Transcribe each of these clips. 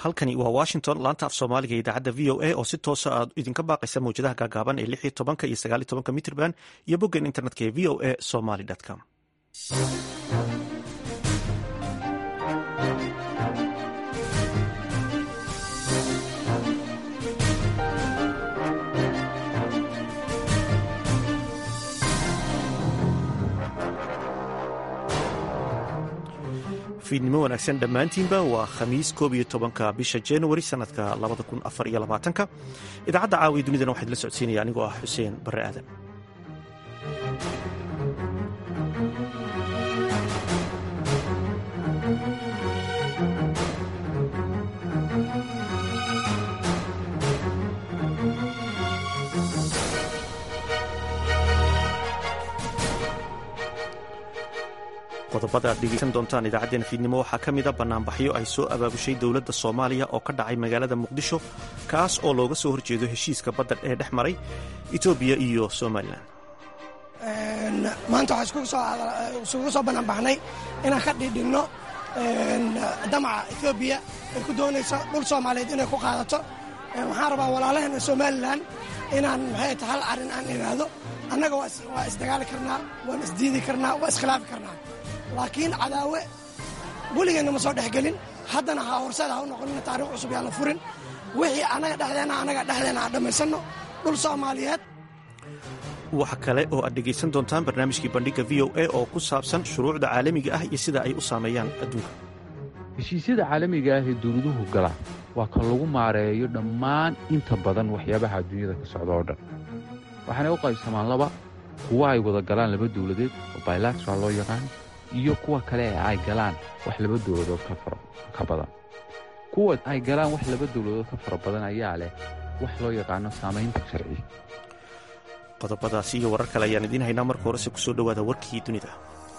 halkani waa washington laanta af soomaaliga idaacadda v o a oo si toosa aad idinka baaqaysa mawjadaha gaagaaban ee lix iyo tobanka iyo sagaal iyo tobanka mitrban iyo boggan internetka ee v o a somaly com fiidnimo wanaagsan dhammaantiinba waa khamiis koob iyo tobanka bisha januari sanadka labada kun afar iyo labaatanka idaacadda caawiya dunidana waxaa idila socodsiinaya anigoo ah xuseen barre aadan qodobada aad dhegeysan doontaan idaacaddeenna fiidnimo waxaa ka mida bannaanbaxyo ay soo abaabushay dowladda soomaaliya oo ka dhacay magaalada muqdisho kaas oo looga soo horjeedo heshiiska badda ee dhex maray etoobiya iyo somalilan maanta waxaa isugu soo bannaanbaxnay inaan ka dhidhinno damaca etoobiya ay ku doonayso dhul soomaaliyeed inay ku qaadato waxaan rabaa walaalaheena somalilan inaan maxay ta hal arrin aan imaado annaga waa isdagaali karnaa waan isdiidi karnaa waa iskhilaafi karnaa laakiin cadaawe weligeenna ma soo dhexgelin haddana ha horseeda ha u noqonina taarikh cusub yaa la furin wixii annaga dhexdeenna annaga dhexdeenna aan dhammaysanno dhul soomaaliyeed waxa kale oo aad dhegaysan doontaan barnaamijkii bandhigga v o a oo ku saabsan shuruucda caalamiga ah iyo sida ay u saameeyaan adduunka heshiisyada caalamiga ah ee dawladuhu galaan waa kan lagu maareeyo dhammaan inta badan waxyaabaha adduunyada ka socda oo dhan waxaanay u qaybsamaan laba kuwa ay wada galaan laba dawladeed oo bilateral loo yaqaan iyo kuwa kale ee ay galaan wax laba dawladood ka badan kuwa ay galaan wax laba dawladood ka fara badan ayaa leh wax loo yaqaano saamaynta sharci qodobadaasi iyo warar kale ayaan idiin haynaa marka horese kusoo dhowaada warkii dunida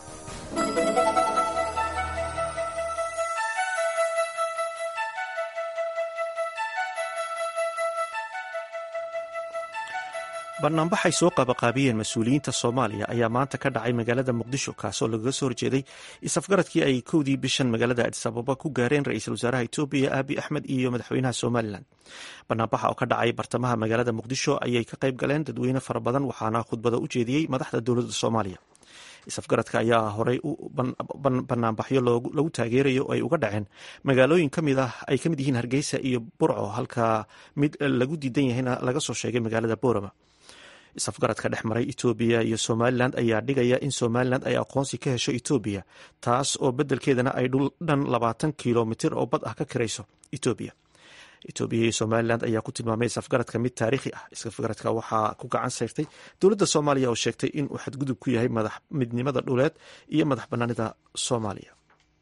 banaanbaxay soo qaabaqaabiyeen mas-uuliyiinta soomaaliya ayaa maanta ka dhacay magaalada muqdisho kaasoo lagaga soo horjeeday isafgaradkii ay kowdii bishan magaalada adis ababa ku gaareen ra-iisul wasaaraha etoobiya aabi axmed iyo madaxweynaha somalilan banaanbaxa oo ka dhacay bartamaha magaalada muqdisho ayay ka qayb galeen dadweyne fara badan waxaana khudbada u jeediyey madaxda dowladda soomaaliya isafgaradka ayaa horey banaanbaxyo lagu taageerayo ay uga dhaceen magaalooyin kamid ah ay ka mid yihiin hargeysa iyo burco halka mid lagu diidan yahayna laga soo sheegay magaalada boorama isafgaradka dhex maray etoobiya iyo somalilan ayaa dhigaya in somalilan ay aqoonsi ka hesho etoobiya taas oo beddelkeedana ay dhul dhan labaatan kilomitir oo bad ah ka kirayso etoobiya etoobiya iyo somalilan ayaa ku tilmaamay isafgaradka mid taariikhi ah isafgaradka waxaa ku gacan sayrtay dowladda soomaaliya oo sheegtay inuu xadgudub ku yahay midnimada dhuleed iyo madax banaanida soomaaliya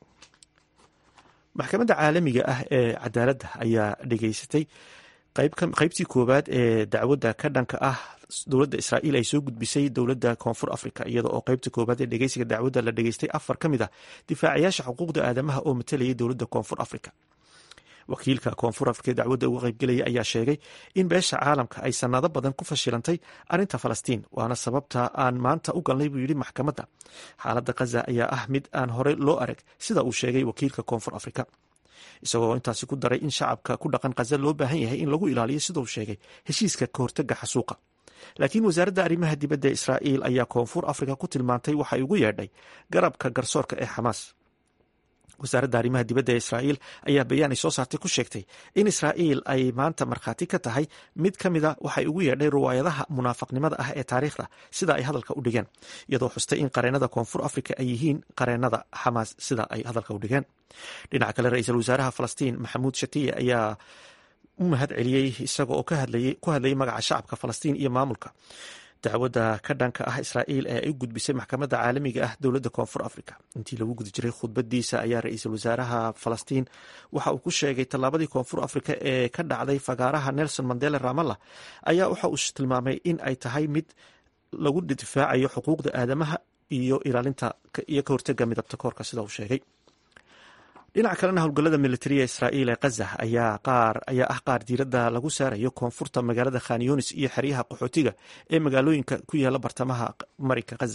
maxkamadda caalamiga ah ee cadaaladda ayaa dhegeysatay qaybtii koowaad ee dacwadda ka dhanka ah dowladda israa'iil ay soo gudbisay dowladda koonfur africa iyada oo qaybta koowaad ee dhegeysiga dacwadda la dhegeystay afar ka mid ah difaacayaasha xuquuqda aadamaha oo matalayay dowladda koonfur africa wakiilka koonfur afrika ee dacwadda uga qaybgelaya ayaa sheegay in beesha caalamka ay sanado badan ku fashilantay arrinta falastiin waana sababta aan maanta u galnay buu yidhi maxkamadda xaaladda khaza ayaa ah mid aan horey loo arag sida uu sheegay wakiilka koonfur afrika isagoo intaasi ku daray in shacabka ku dhaqan khaza loo baahan yahay in lagu ilaaliyo sidau sheegay heshiiska ka hortaga xasuuqa laakiin wasaaradda arrimaha dibadda ee israa'iil ayaa koonfur afrika ku tilmaantay waxay ugu yeedhay garabka garsoorka ee xamaas wasaaradda arrimaha dibadda ee israa'iil ayaa bayaan ay soo saartay ku sheegtay in israa'iil ay maanta markhaati ka tahay mid ka mida waxay ugu yeedhay riwaayadaha munaafaqnimada ah ee taariikhda sida ay hadalka u dhigeen iyadoo xustay in qareennada koonfur afrika ay yihiin qareennada xamaas sida ay hadalka u dhigeen dhinaca kale ra-iisul wasaaraha falastiin maxamuud shatiye ayaa u mahad celiyey isaga oo ku hadlayay magaca shacabka falastiin iyo maamulka dacwadda ka dhanka ah israa'iil ee ay u gudbisay maxkamadda caalamiga ah dowladda koonfur africa intii lagu guda jiray khudbadiisa ayaa ra-iisul wasaaraha falastiin waxa uu ku sheegay tallaabadii koonfur africa ee ka dhacday fagaaraha nelson mandela ramalla ayaa waxa uu tilmaamay in ay tahay mid lagu difaacayo xuquuqda aadamaha iyo ilaalinta iyo ka hortaga midabta koorka sida uu sheegay dhinaca kalena howlgallada militariya israa'iil ee khaza ayaa qaar ayaa ah qaar diiradda lagu saarayo koonfurta magaalada khan yunis iyo xeryaha qaxootiga ee magaalooyinka ku yaala bartamaha marinka khaza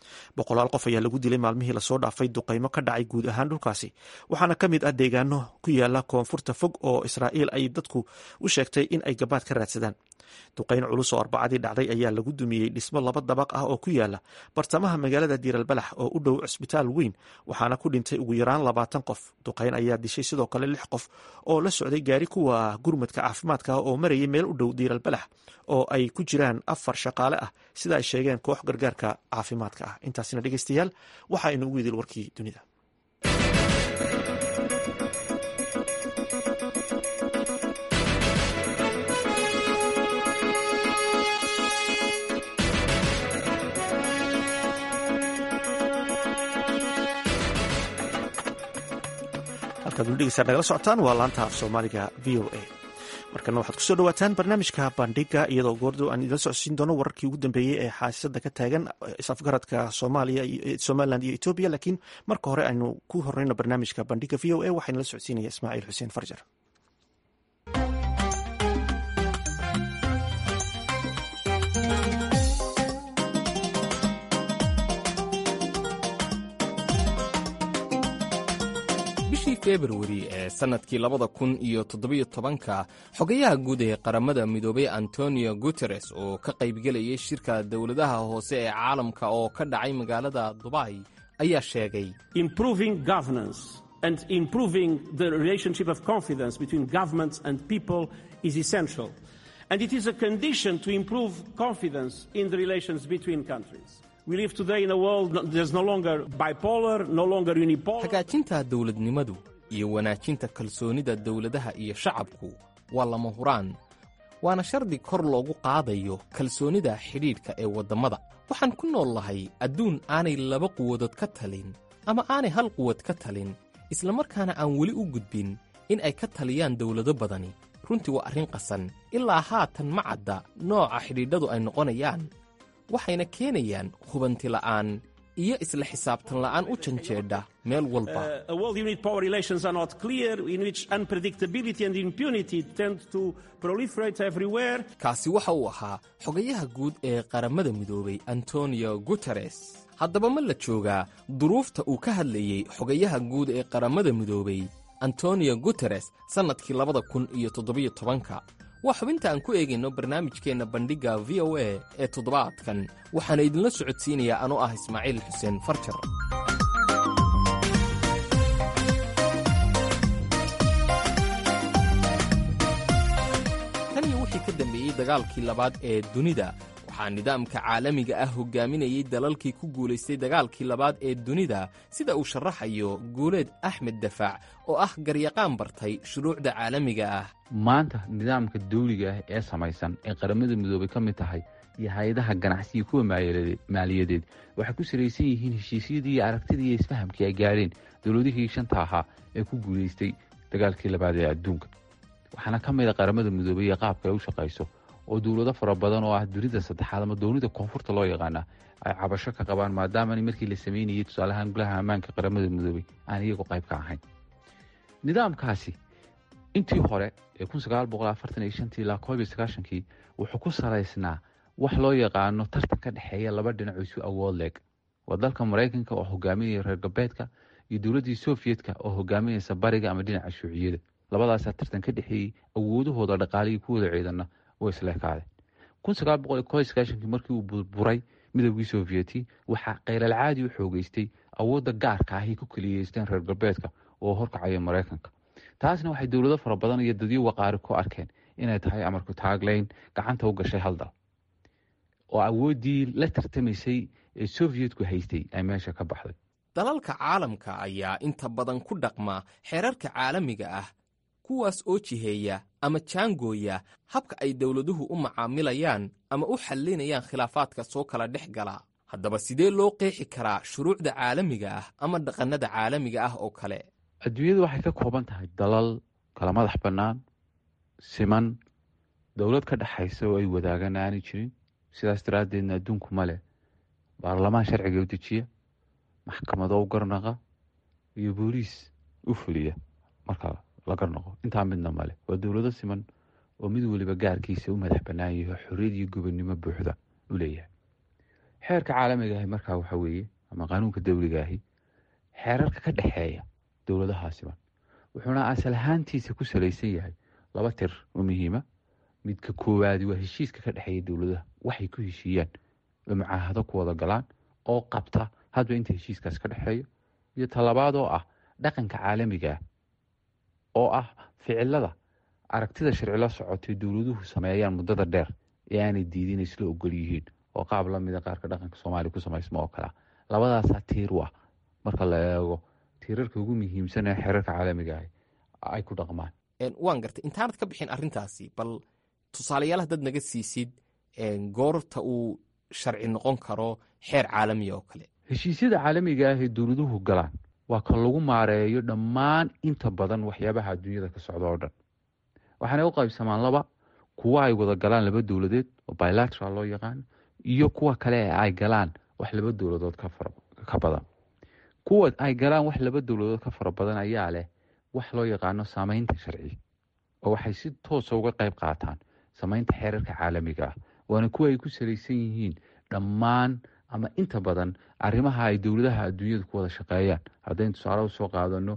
boqolaal qof ayaa lagu dilay maalmihii lasoo dhaafay duqaymo ka dhacay guud ahaan dhulkaasi waxaana ka mid ah deegaano ku yaala koonfurta fog oo israa'iil ay dadku u sheegtay in ay gabaad ka raadsadaan duqayn culus oo arbacadii dhacday ayaa lagu dumiyey dhismo laba dabaq ah oo ku yaala bartamaha magaalada diiralbalax oo u dhow cisbitaal weyn waxaana ku dhintay ugu yaraan labaatan qof duqayn ayaa dishay sidoo kale lix qof oo la socday gaari kuwa gurmadka caafimaadka oo marayay meel u dhow diiralbalax oo ay ku jiraan afar shaqaale ah sida ay sheegeen koox gargaarka caafimaadka ah intaasina dhegeystayaal waxa aynu ugu idil warkii dunida halkaad weli nagala socotaan waa laanta af soomaaliga v o a markana waxaad kusoo dhawaataan barnaamijka bandhiga iyadoo goordo aan idila socodsiin doono wararkii ugu dambeeyey ee xaasada ka taagan isafgaradka soomaaliya somalilan iyo etoobiya laakiin marka hore aynu ku horeyno barnaamijka bandhiga v o a waxaa nala socodsiinaya ismaaciil xuseen farjar bishii februari ee sannadkii labada kun iyo toddobiyo tobanka xogayaha guud ee qaramada midoobay antonio guteres oo ka qaybgelayay shirka dowladaha hoose ee caalamka oo ka dhacay magaalada dubai ayaa sheegay improving governance and improving the relationship of confidence between governments and people is essential and it is a condition to improve confidence in the relations between countries We live today in a world there's no longer bipolar, no longer unipolar. hagaajinta dowladnimadu iyo wanaajinta kalsoonida dowladaha iyo shacabku waa lama huraan waana shardi kor loogu qaadayo kalsoonida xidhiidhka ee waddammada waxaan ku nool lahay adduun aanay laba quwadood ka talin ama aanay hal quwad ka talin islamarkaana aan weli u gudbin in ay ka taliyaan dowlado badani runtii waa arrin qasan ilaa haatan ma cadda nooca xidhiidhadu ay noqonayaan waxayna keenayaan hubanti la'aan iyo isla xisaabtan la'aan u janjeedha meel walba Uh, a world in which power relations are not clear, in which unpredictability and impunity tend to proliferate everywhere. kaasi waxa uu ahaa xogayaha guud ee qaramada midoobay antonio guteres haddaba ma la joogaa duruufta uu ka hadlayey xogayaha guud ee qaramada midoobay antonio guteres sannadkii labada kun iyo toddobiyo tobanka waa xubinta aan ku eegayno barnaamijkeenna bandhigga v o a ee toddobaadkan waxaana idinla socodsiinayaa anoo ah ismaaciil xuseen farjar tan iyo wixii ka dambeeyey dagaalkii labaad ee dunida waxaa nidaamka caalamiga ah hogaaminayey dalalkii ku guulaystay dagaalkii labaad ee dunida sida uu sharaxayo guuleed axmed dafaac oo ah garyaqaan bartay shuruucda caalamiga ah maanta nidaamka dawliga ah ee samaysan ee qaramada midoobay ka mid tahay iyo hay-adaha ganacsiga kuwa maaliyadeed- maaliyadeed waxay ku salaysan yihiin heshiisyadii iyo aragtidii iyo isfahamkii ay gaadheen dowladihii shanta ahaa ee ku guulaystay dagaalkii labaad ee adduunka waxaana ka mid a qaramada midoobay iyo qaabka ay u shaqayso oo dowlado fara badan oo ah dunida saddexaad ama dowlada koonfurta loo yaqaana ay cabasho ka qabaan maadaama markii la sameynayay tusaalahaan golaha ammaanka qaramada midoobay aan iyagu qayb ka ahayn nidaamkaasi intii hore ee kun sagaal boqol afartan iyo shantii ilaa koob iyo sagaashankii wuxuu ku salaysnaa wax loo yaqaano tartan ka dhexeeya laba dhinac oo isu awood leeg waa dalka maraykanka oo hogaaminaya reer galbeedka iyo dowladdii sovyetka oo hogaaminaysa bariga ama dhinaca shuuciyada labadaasaa tartan ka dhexeeyey awoodahooda dhaqaalihii kuwada ciidana way isleekaadeen kun sagaal boqol iyo koob iyo sagaashankii markii uu burburay midowgii sovyeti waxaa kheylalcaadi u xoogeystay awoodda gaarka ahay ku keliyeysteen reer galbeedka oo horkacaya maraykanka taasna waxay dowlado fara badan iyo dadyo waqaari ku arkeen inay tahay amarku taagleyn gacanta u gashay hal dal oo awooddii la tartamaysay ee sovyetku haystay ay meesha ka baxday dalalka caalamka ayaa inta badan ku dhaqma xeerarka caalamiga ah kuwaas oo jiheeya ama jaangooya habka ay dowladuhu u macaamilayaan ama u xallinayaan khilaafaadka soo kala dhex gala haddaba sidee loo qeexi karaa shuruucda caalamiga ah ama dhaqannada caalamiga ah oo kale adduunyadu waxay ka kooban tahay dalal kala madax bannaan siman dowlad ka dhexaysa oo ay wadaagaan aanay jirin sidaas daraaddeedna adduunku ma leh baarlamaan sharciga u dejiya maxkamado u garnaqa iyo booliis u fuliya marka la garnaqo intaa midna male waa dowlado siman oo mid weliba gaarkiisa u madax bannaan yaho xorriyad iyo gobonnimo buuxda u leeyahay xeerka caalamiga ahi markaa waxa weeye ama qaanuunka dawliga ahi xeerarka ka dhexeeya dowladahaasiba wuxuuna asal ahaantiisa ku salaysan yahay laba tir oo muhiima midka koowaadi waa heshiiska ka dhexeeya dowladaha waxay ku heshiiyaan oo mucaahado ku wada galaan oo qabta hadba inta heshiiskaas ka dhexeeyo iyo talabaad oo ah dhaqanka caalamiga ah oo ah ficilada aragtida sharci la socotay dowladuhu sameeyaan muddada dheer ee aanay diidin isla ogol yihiin oo qaab la mida qaarka dhaqanka soomaaliya ku samaysma oo kalea labadaasaa tiir u ah marka la eego tiirarka ugu muhiimsan ee xeerarka caalamiga ah ay ku dhaqmaan waan gartay intaanad ka bixin arrintaasi bal tusaalayaal haddaad naga siisid goorta uu sharci noqon karo xeer caalamiya oo kale heshiisyada caalamiga ah ee dowladuhu galaan waa ka lagu maareeyo dhammaan inta badan waxyaabaha adduunyada ka socda oo dhan waxaanay u qaybsamaan laba kuwa ay wada galaan laba dowladeed oo bilateral loo yaqaano iyo kuwa kale ee ay galaan wax laba dowladood ka badan kuwa ay galaan wax laba dowladood ka fara badan ayaa leh wax loo yaqaano saameynta sharci oo waxay si toosa uga qayb qaataan samaynta xeerarka caalamiga ah waana kuwa ay ku salaysan yihiin dhammaan ama inta badan arrimaha ay dowladaha adduunyadu ku wada shaqeeyaan haddaynu tusaale usoo qaadano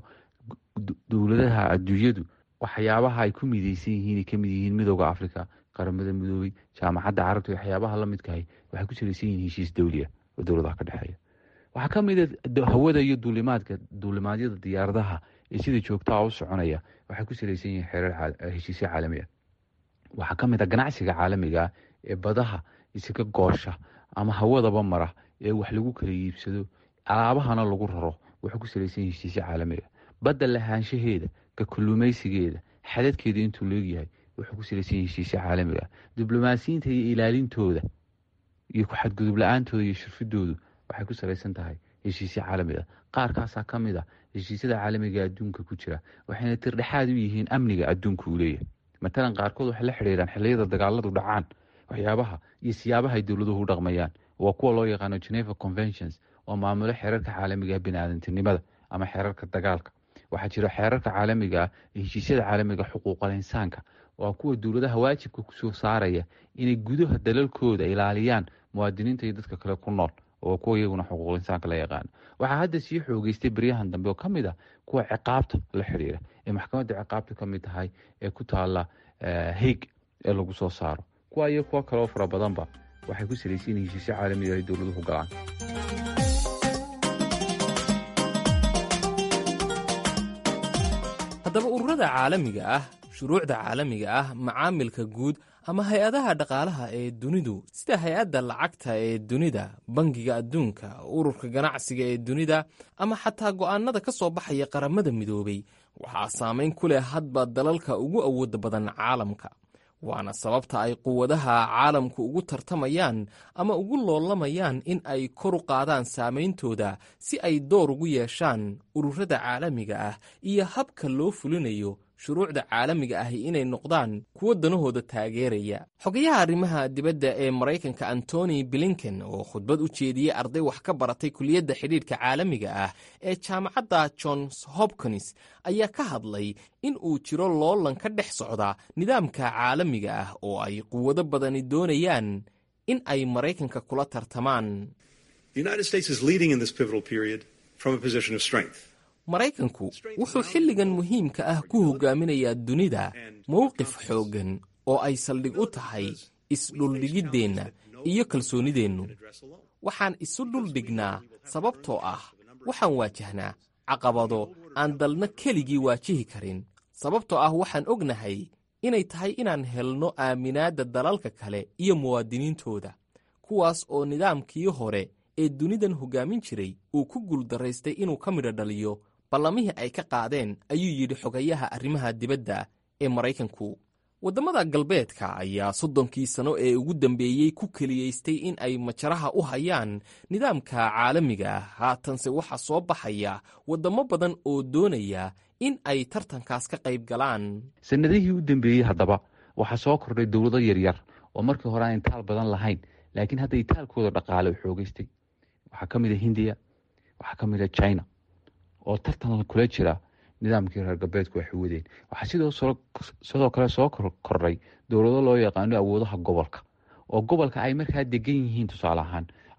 dowladaha adduunyadu waxyaabaha ay ku mideysan yihiin ka mid yihiin midooda africa qaramada midoobey jaamacadda carabta waxyaabaha la midkahay waxay ku salaysan yihiin heshiis dowliya oo dowladaha ka dhexeeya waxaa ka mida hawada iyo duulimaadka duulimaadyada diyaaradaha ee sida joogtaha u soconaya waxay ku salaysan yihiin xeerar heshiisyo caalami ah waxaa ka mid a ganacsiga caalamiga ah ee badaha isaga goosha ama hawadaba mara ee wax lagu kala iibsado alaabahana lagu raro waxay ku salaysan yihin heshiisyo caalamiga badda lahaanshaheeda ka kalluumaysigeeda xadadkeeda intuu leegyahay wuxuu ku salaysan yihin heshiisyo caalamiga diblomaasiyiinta iyo ilaalintooda iyo ku-xadgudub la-aantooda iyo shirfidoodu waxay ku salaysan tahay heshiisyo caalamiga qaarkaasaa ka mid a heshiisyada caalamiga adduunka ku jira waxayna tirdhexaad u yihiin amniga adduunka uu leeyahay matalan qaarkood waxay la xidhiiraan xilliyada dagaaladu dhacaan waxyaabaha iyo siyaabaha ay dowladuhu u dhaqmayaan waa kuwa loo yaqaano geneva conventions oo maamulo xeerarka caalamiga ah biniaadantinimada ama xeerarka dagaalka waxaa jira xeerarka caalamiga ah ee heshiisyada caalamiga xuquuqal insaanka waa kuwa dowladaha waajibka kusoo saaraya inay gudaha dalalkooda ilaaliyaan muwaadiniinta iyo dadka kale ku nool oo kuwa iyaguna xuquuqul insaanka la yaqaano waxaa hadda sii xoogeystay beryahan dambe oo ka mid ah kuwa ciqaabta la xidhiira ee maxkamadda ciqaabta ka mid tahay ee ku taala haig ee lagu soo saaro kuwa iyo kuwo kaleoo fara badanba waxay ku salaysan yihin heshiisyo caalamiga ay dowladuhu galaan haddaba ururada caalamiga ah shuruucda caalamiga ah macaamilka guud ama hay-adaha dhaqaalaha ee dunidu sida hay-adda lacagta ee dunida bangiga adduunka ururka ganacsiga ee dunida ama xataa go'aanada ka soo baxaya qaramada midoobay waxaa saamayn ku leh hadba dalalka ugu awooda badan caalamka waana sababta ay quwadaha caalamku ugu tartamayaan ama ugu loolamayaan in ay kor u qaadaan saameyntooda si ay door ugu yeeshaan ururada caalamiga ah iyo habka loo fulinayo shuruucda caalamiga ahi inay noqdaan kuwo danahooda taageeraya xogayaha arrimaha dibadda ee maraykanka antony blinken oo khudbad u jeediyey arday wax ka baratay kuliyadda xidhiidhka caalamiga ah ee jaamacadda johns hopkins ayaa ka hadlay in uu jiro loolan ka dhex socda nidaamka caalamiga ah oo ay quwado badani doonayaan in ay maraykanka kula tartamaan maraykanku wuxuu xilligan muhiimka ah ku hogaaminayaa dunida mowqif xooggan oo ay saldhig u tahay isdhuldhigiddeenna iyo kalsoonideennu waxaan isu dhuldhignaa sababtoo ah waxaan waajahnaa caqabado aan dalna keligii waajihi karin sababtoo ah waxaan ognahay inay tahay inaan helno aaminaadda dalalka kale iyo muwaadiniintooda kuwaas oo nidaamkii hore ee dunidan hoggaamin jiray uu ku guuldaraystay inuu ka midho dhaliyo ballamihii ay ka qaadeen ayuu yidhi xogayaha arrimaha dibadda ee maraykanku waddamada galbeedka ayaa soddonkii sano ee ugu dambeeyey ku keliyaystay in ay majaraha u hayaan nidaamka caalamiga ah haatanse waxaa soo baxaya waddamo badan oo doonaya in ay tartankaas ka qayb galaan sanadihii u dambeeyey haddaba waxaa soo kordhay dowlado yaryar oo markii hore aan itaal badan lahayn laakiin hadda itaalkooda dhaqaale u xoogeystay waxaa ka mid a hindiya waxaa ka mid a china oo tartan kula jira nidaamkii reer galbeedku waxay wadeen waxaa sidoo kale soo kordhay dowlado loo yaqaano awoodaha gobolka oo gobolka ay markaa degan yihiin tusaale ahaan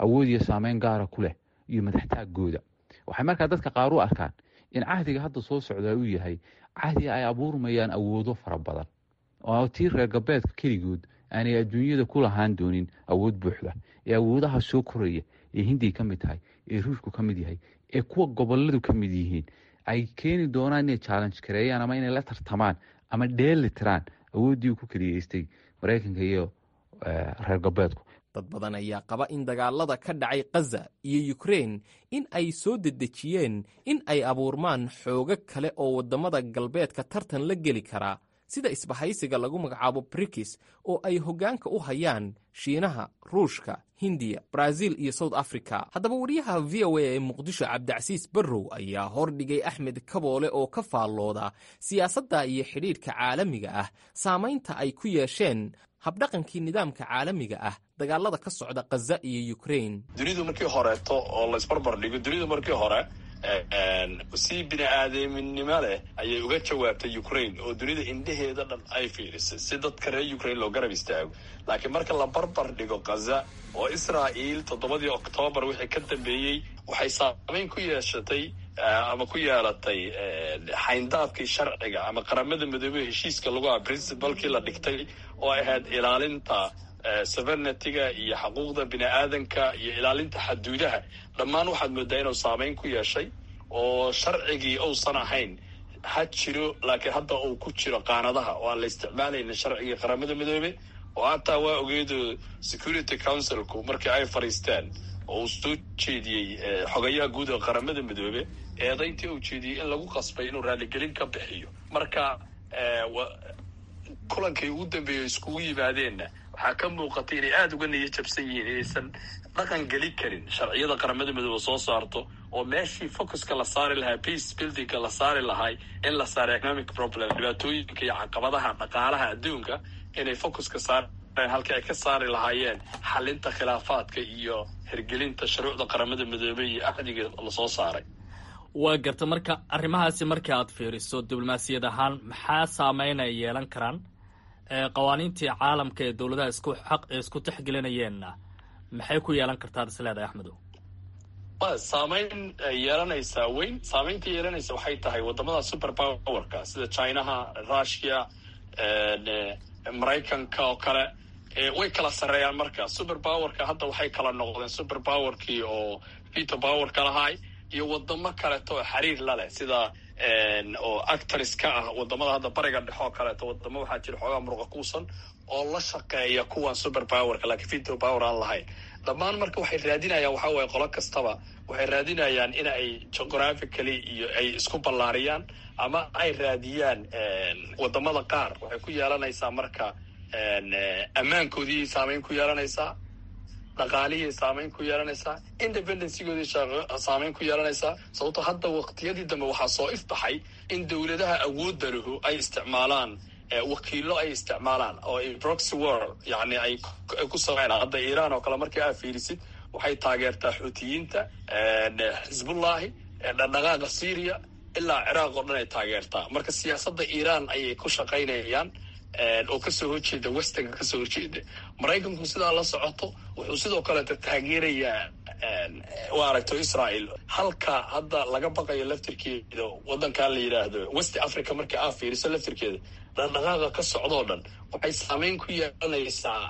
awood iyo saameyn gaara ku leh iyo madaxtaagooda waxay markaa dadka qaar u arkaan in cahdiga hadda soo socdaa uu yahay cahdi ay abuurmayaan awoodo fara badan oo tii reer galbeedka keligood aanay adduunyada ku lahaan doonin awood buuxda ee awoodaha soo koraya ee hindiya ka mid tahay ee ruushku ka mid yahay ee kuwa goboladu ka mid yihiin ay keeni doonaan inay challenge kareeyaan ama inay la tartamaan ama dheeli tiraan awooddii uu ku keliyeystay maraykanka iyo reer galbeedku dad badan ayaa qaba in dagaalada ka dhacay khaza iyo ukrein in ay soo dedejiyeen in ay abuurmaan xoogo kale oo waddamada galbeedka tartan la geli karaa sida isbahaysiga lagu magacaabo brikis oo ay hoggaanka u hayaan shiinaha ruushka hindiya brazil iyo south africa haddaba wariyaha v o a ee muqdisho cabdicasiis barrow ayaa hordhigay axmed kaboole oo ka faallooda siyaasadda iyo xidhiidhka caalamiga ah saamaynta ay ku yeesheen habdhaqankii nidaamka caalamiga ah dagaalada ka socda khaza iyo ukrein dunidu markii horeeto oo laysbarbar dhigo dunidu markii hore si bini aadaminimo leh ayay uga jawaabtay ukraine oo dunida indhaheeda dhan ay fiirisay si dadka reer ukraine loo garab istaago laakiin marka la barbar dhigo khaza oo israa'iil toddobadii oktoobar wixii ka dambeeyey waxay saameyn ku yeeshatay ama ku yeelatay xayndaabkii sharciga ama qaramada midoobey heshiiska lagu aha princibalkii la dhigtay oo ahayd ilaalinta sovereigntyga iyo xuquuqda bini aadanka iyo ilaalinta xaduudaha dhammaan waxaad moodaa inuu saameyn ku yeeshay oo sharcigii uusan ahayn ha jiro laakiin hadda uu ku jiro qaanadaha oo aan la isticmaalaynin sharcigii qaramada midoobe oo hataa waa ogeedo security councilku markii ay fadhiisteen oo uu soo jeediyey xogayaha guud ee qaramada midoobe eedayntii uu jeediyey in lagu qasbay inuu raaligelin ka bixiyo marka kulankay ugu dambeeyey iskugu yimaadeenna waxaa ka muuqatay inay aada uga niyo jabsan yihiin inaysan dhaqan geli karin sharciyada qaramada midoobe soo saarto oo meeshii focuska la saari lahaa peace buildingka la saari lahay in la saaro economic problem dhibaatooyinka iyo caqabadaha dhaqaalaha adduunka inay focuska saareen halkii ay ka saari lahaayeen xalinta khilaafaadka iyo hirgelinta shuruucda qaramada midoobe iyo axdiga lasoo saaray waa garta marka arrimahaasi markii aad fiiriso diblomaasiyad ahaan maxaa saameynay yeelan karaan qawaaniintii caalamka ee dowladaha isku xaq isku tixgelinayeenna maxay ku yeelan kartaa isleedahay axmedow wa saameyn yeelanaysaa weyn saameynta yeelanaysa waxay tahay wadamada super powerka sida chinaha russia maraykanka oo kale way kala sarreeyaan marka super powerka hadda waxay kala noqdeen super powerkii oo veto powerka lahay iyo wadamo kaleeto oo xiriir la leh sida oo actors ka ah wadamada hadda bariga dhexe oo kaleeto wadamo waxaa jira xoogaa muruqa kuusan oo la shaqeeya kuwan super powerka laakiin veto power aan lahayn dhammaan marka waxay raadinayaan waxaa waye qolo kastaba waxay raadinayaan in ay geographically iyo ay isku ballaariyaan ama ay raadiyaan wadamada qaar waxay ku yeelanaysaa marka ammaankoodii saameyn ku yeelanaysaa dhaqaalihii saameyn ku yeelanaysaa independencygoodii saameyn ku yeelanaysaa sababto hadda waqtiyadii dambe waxaa soo ifbaxay in dowladaha awoodda lahu ay isticmaalaan wakiilo ay isticmaalaan oo ay proxy war yani ay ku sameynaan hadda iiraan oo kale markii aa fiirisid waxay taageertaa xuutiyiinta xisbullahi dhaqdhaqaaqa syria ilaa ciraaq oo dhan ay taageertaa marka siyaasadda iiraan ayay ku shaqaynayaan oo kasoo horjeeda westernka kasoo horjeeda maraykanku sidaa la socoto wuxuu sidoo kaleeta taageerayaa waa aragto israel halka hadda laga baqayo laftirkeeda wadankan la yidhaahdo west africa markii aa fiiriso laftirkeeda dhaqdhaqaaqa ka socdoo dhan waxay saameyn ku yeelanaysaa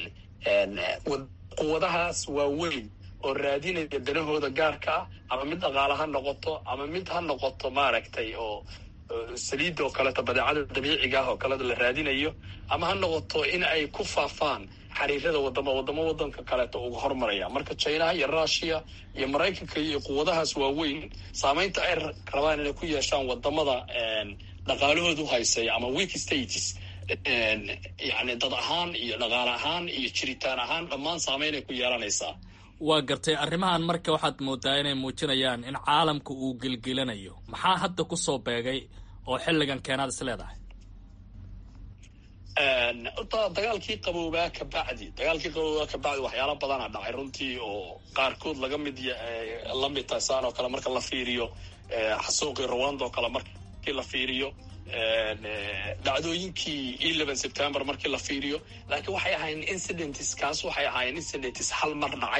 quwadahaas waaweyn oo raadinaya danahooda gaarka ah ama mid dhaqaale ha noqoto ama mid ha noqoto maaragtay oo saliidda oo kaleeto badeecada dabiiciga ah oo kaleta la raadinayo ama ha noqoto in ay ku faafaan xariirada wadama wadamo wadanka kaleeto uga hormaraya marka chinaha iyo russia iyo maraykanka iyo quwadahaas waaweyn saameynta ay rabaan inay ku yeeshaan wadamada dhaqaalahoodu haysaya ama weak states yani dad ahaan iyo dhaqaale ahaan iyo jiritaan ahaan dhammaan saameynay ku yeelanaysaa waa gartay arrimahan marka waxaad moodaa inay muujinayaan in caalamka uu gelgelanayo maxaa hadda ku soo beegay oo xilligan keenaad is leedahay horta dagaalkii qaboobaa ka bacdi dagaalkii qaboobaa ka bacdi waxyaala badana dhacay runtii oo qaarkood laga mid la mid tahay saan oo kale marka la fiiriyo xasuuqii rwanda oo kale markii la fiiriyo dhacdooyinkii eleven september markii la fiiriyo laakiin waxay ahaayeen incidents kaas waxay ahaayeen incidents hal mar dhacay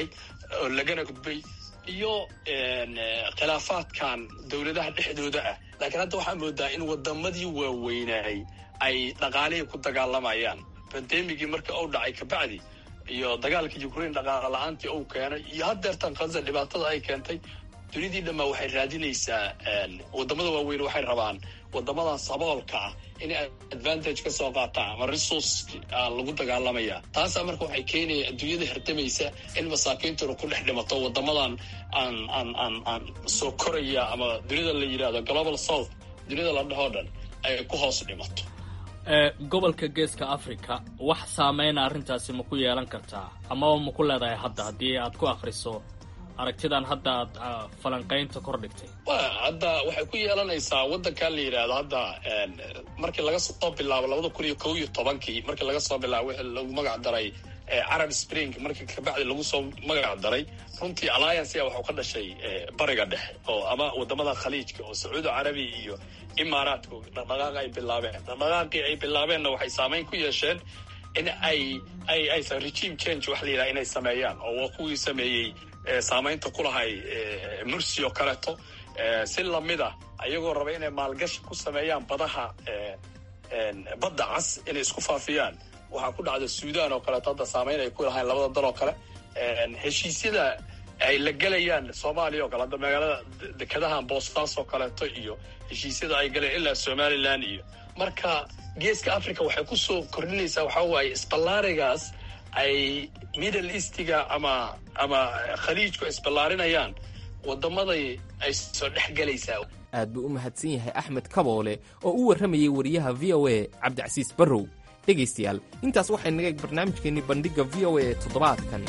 oo lagana gudbay iyo khilaafaadkan dowladaha dhexdooda ah laakiin hadda waxaa moodaa in wadamadii waaweynaay ay dhaqaalihii ku dagaalamayaan bandemigii marka uu dhacay kabacdi iyo dagaalka ukraine dhaqaala la-aantii uu keenay iyo haddeertan khaza dhibaatada ay keentay dunidii dhammaa waxay raadinaysaa wadamada waaweyn waxay rabaan wadamadan saboolka ah inay advantage ka soo qaataan ama resource lagu dagaalamaya taasaa marka waxay keenaya adduunyada hardamaysa in masaakiintuna ku dhex dhimato wadamadan aan aan aan aan soo koraya ama dunida la yidhahdo global south dunida la dhahoo dhan ay ku hoos dhimato gobolka geeska africa wax saameyna arrintaasi ma ku yeelan kartaa amaba ma ku leedahay hadda haddii aad ku akhriso aragtidan hadda aad falanqaynta kor dhigtay hadda waxay ku yeelanaysaa waddankan la yidhaahdo hadda markii laga soo bilaabo labada kun iyo kow iyo tobankii markii laga soo bilaabo wixii lagu magac daray carab spring markii kabacdi lagu soo magac daray runtii alliancea waxuu ka dhashay bariga dhexe oo ama wadamada khaliijka oo sacuudi carabi iyo imaaraadka dhaqdhaqaaq ay bilaabeen dhaqdhaqaaqii ay bilaabeenna waxay saameyn ku yeesheen in ay ay aysan regime change wax la yidhaha inay sameeyaan oo waa kuwii sameeyey saamaynta ku lahay mursi oo kaleeto si lamida ayagoo raba inay maalgashi ku sameeyaan badaha badda cas inay isku faafiyaan waxaa ku dhacda suudan oo kaleeto hadda saamayn ay ku lahayn labada dal oo kale heshiisyada ay la gelayaan soomaaliya oo kale hadda magaalada dekedahan boostaas oo kaleeto iyo heshiisyada ay galeen ilaa somalilan iyo marka geeska africa waxay ku soo kordhinaysaa waxaa waaye isballaarigaas ay middle eastiga ama ama khaliijku isballaarinayaan wadamaday ay soo dhex gelaysaa aad buu u mahadsan yahay axmed kaboole oo u warramayay wariyaha v o a cabdicasiis barrow dhegaystayaal intaas waxay naga eg barnaamijkeennii bandhigga v o a toddobaadkan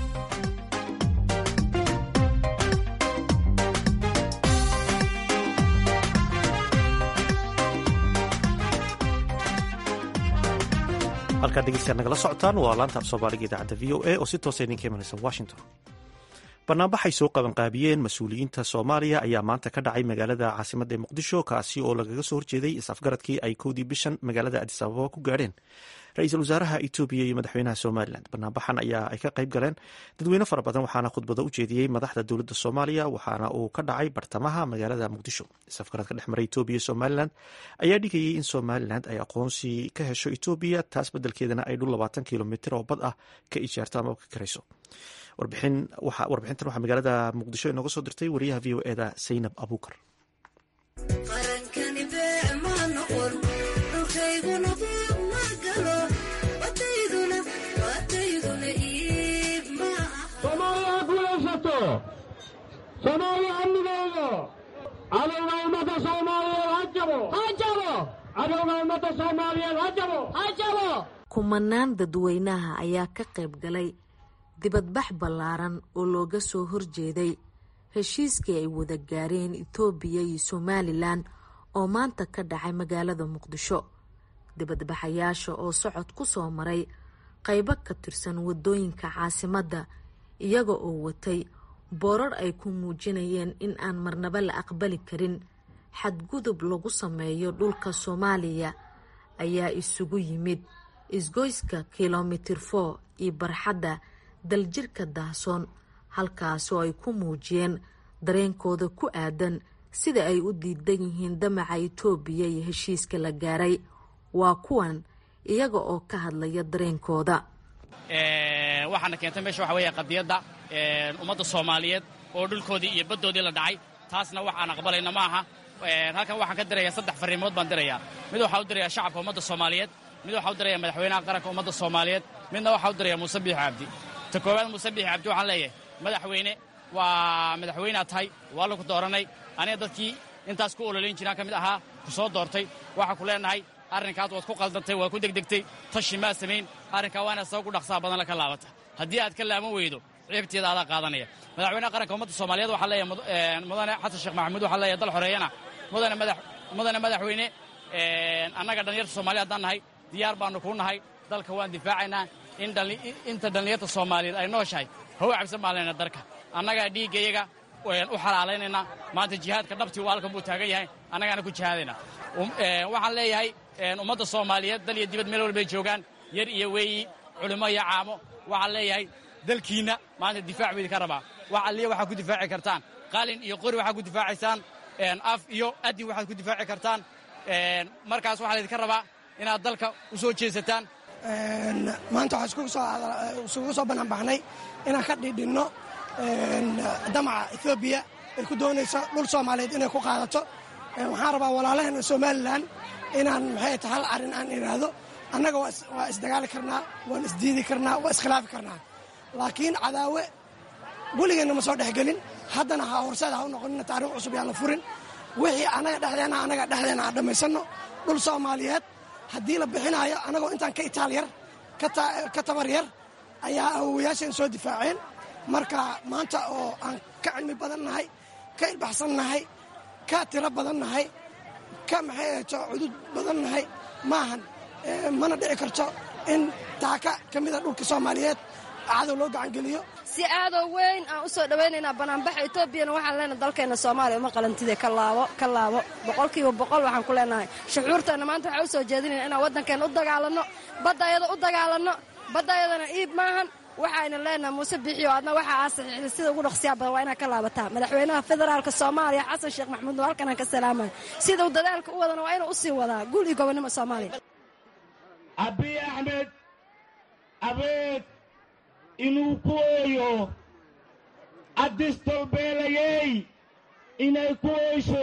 halkaad dhegeystayaal nagala socotaan waa laanta af soomaaliga idaacadda v o a oo si toosa idinka imanaysa washington banaanbaxay soo qabanqaabiyeen mas-uuliyiinta soomaaliya ayaa maanta ka dhacay magaalada caasimadda ee muqdisho kaasi oo lagaga soo horjeeday is-afgaradkii ay kowdii bishan magaalada adis ababa ku gaadheen ra-iisul wasaaraha etoobiya iyo madaxweynaha somalilan banaanbaxan ayaa ay ka qayb galeen dadweyne fara badan waxaana khudbado u jeediyey madaxda dowladda soomaaliya waxaana uu ka dhacay bartamaha magaalada muqdisho is-afgaradka dhex maray etoobiya iyo somalilan ayaa dhigayay in somalilan ay aqoonsi ka hesho etoobiya taas beddelkeedana ay dhul labaatan kilomitr oo bad ah ka ijaarto ama ka karayso warbixintan waxaa magaalada muqdisho inooga soo dirtay wariyaha v o eda saynab abuukar soomaaliya guulaysato soomaaliya amnigeedo cadowga ummadda soomaaliyeed ha jabo ha jabo cadowga ummadda soomaaliyeed ha jabo ha jabo kumanaan dadweynaha ayaa ka qayb galay dibadbax ballaaran oo looga soo horjeeday heshiiskii ay wada gaareen itoobiya iyo somalilan oo maanta ka dhacay magaalada muqdisho dibadbaxayaasha oo socod ku soo maray qaybo ka tirsan wadooyinka caasimadda iyaga oo watay boorar ay ku muujinayeen in aan marnaba la aqbali karin xadgudub lagu sameeyo dhulka soomaaliya ayaa isugu yimid isgoyska kilomitir for iyo barxadda daljirka daahsoon halkaasoo ay ku muujiyeen dareenkooda ku aadan sida ay u diidan yihiin damaca itoobiya iyo heshiiska la gaaray waa kuwan iyaga oo ka hadlaya dareenkooda waxaana keentay meesha waxa weeye qadiyadda ummadda soomaaliyeed oo dhulkoodii iyo baddoodii la dhacay taasna wax aan aqbalayna ma aha halkan waxaan ka dirayaa saddex farriimood baan dirayaa mid waxaa u dirayaa shacabka ummadda soomaaliyeed mid waxaa u diraya madaxweynaha qaranka ummadda soomaaliyeed midna waxaa u diraya muuse biixi cabdi ta koowaad muuse biixi cabdi waxaan leeyahay madaxweyne waa madaxweynea tahay waa lagu dooranay aniga dadkii intaas ku ololayn jiraan ka mid ahaa ku soo doortay waxaa ku leenahay arrinkaas waad ku qaldantay waad ku degdegtay tashi maa samayn arrinkaa waa inaad sabab ku dhaqsaa badan ka laabata haddii aad ka laaman weydo ciibteeda adaa qaadanaya madaxweynaha qaranka ummadda soomaaliyeed waxaa leeyahay mudane xasan sheekh maxamuud waxaa leeyahay dal xoreeyana mudane madax mudane madaxweyne annaga dhallinyarta soomaliya haddaan nahay diyaar baannu kuu nahay dalka waan difaacaynaa inta dhallinyarta soomaaliyeed ay nooshahay hawa cabsan baan leyna darka annagaa dhiiggayaga u xalaalaynayna maanta jihaadka dhabtii waa halkan buu taagan yahay annagaana ku jihaadayna waxaan leeyahay ummadda soomaaliyeed dal iyo dibad meel walbay joogaan yar iyo weeyi culimo iyo caamo waxaan leeyahay dalkiinna maanta difaac buu idinka rabaa wax alliya waxaad ku difaaci kartaan qalin iyo qori waxaad ku difaacaysaan af iyo adin waxaad ku difaaci kartaan markaas waxaa laydinka rabaa inaad dalka u soo jeesataan maanta waxaan isugu soo banaanbaxnay inaan ka dhidhinno damaca etoobiya ay ku doonayso dhul soomaaliyeed inay ku qaadato waxaan rabaa walaalaheena somalilan inaan maxay ta hal arrin aan idhaahdo annaga waa isdagaali karnaa waan isdiidi karnaa waa iskhilaafi karnaa laakiin cadaawe weligeenna ma soo dhexgelin haddana ha horseed ha u noqonina taarikh cusub yaan la furin wixii annaga dhexdeenna annaga dhexdeenna aan dhammaysanno dhul soomaaliyeed haddii la bixinaayo annagoo intaan ka itaal yar ka tabar yar ayaa awowayaasheen soo difaaceen marka maanta oo aan ka cilmi badan nahay ka ilbaxsan nahay ka tiro badan nahay ka maxay ahto cudud badan nahay maahan mana dhici karto in taaka ka mida dhulka soomaaliyeed cadow loo gacangeliyo si aadoo weyn aan u soo dhowaynaynaa banaanbaxa etoobiyana waxaan leenahay dalkeenna soomaaliya uma qalantide ka laabo ka laabo boqolkiiba boqol waxaan ku leenahay shucuurteenna maanta waxaan u soo jeedinayna inaan waddankeenna u dagaalanno baddayada u dagaalanno baddayadana iib maahan waxayna leenahay muuse bixiyo adna waxa aa saxiixday sida ugu dhaqsiyaa badan waa inaad ka laabataa madaxweynaha federaalka soomaaliya xasan sheekh maxamuud halkan aan ka salaamay sida uu dadaalka u wadana waa inuu u sii wadaa guul iyo gobonnimo soomaaliya abiy axmed abeed inuu ku ooyo addistolbeelayey inay ku oysho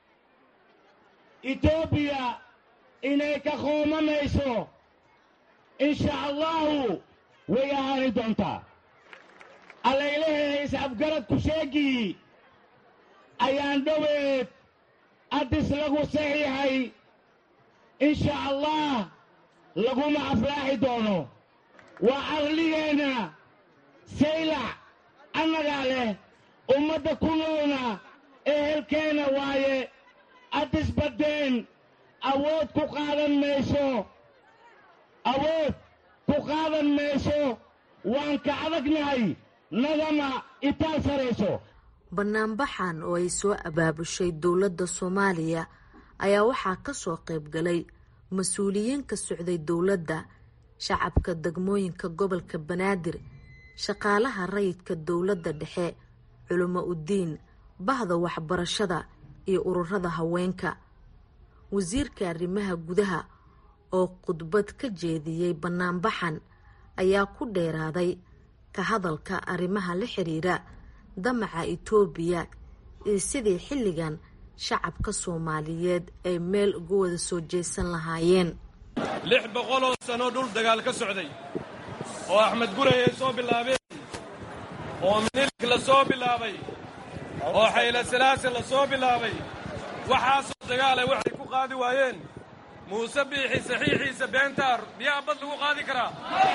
etoobiya inay ka qoomanayso insha allahu way ahaani doontaa allaylahay iscabgarad ku sheegii ayaan dhoweed addis lagu saxiixay insha allah laguma aflaaxi doono waa caqligeenna saylac annagaa leh ummadda ku noolna ehelkeenna waaye addis baddeen awood ku qaadan mayso awood ku qaadan mayso waan ka adagnahay nagama itaal sarayso banaanbaxan oo ay soo abaabushay dowladda soomaaliya ayaa waxaa ka soo qayb galay mas-uuliyiin ka socday dowladda shacabka degmooyinka gobolka banaadir shaqaalaha rayidka dowladda dhexe culimo udiin bahda waxbarashada iyo ururada haweenka wasiirka arrimaha gudaha oo khudbad ka jeediyey banaanbaxan ayaa ku dheeraaday ka hadalka arrimaha la xiriira damaca itoobiya iyo sidii xilligan shacabka soomaaliyeed ay meel uga wada soo jeesan lahaayeen lix boqoloo sano dhul dagaal ka socday oo axmed guray ay soo bilaabeen oo minilik la soo bilaabay oo xayla salaase la soo bilaabay waxaasoo dagaala waxay ku qaadi waayeen muuse biixi saxiixiisa beentaar miyaa bad lagu qaadi karaa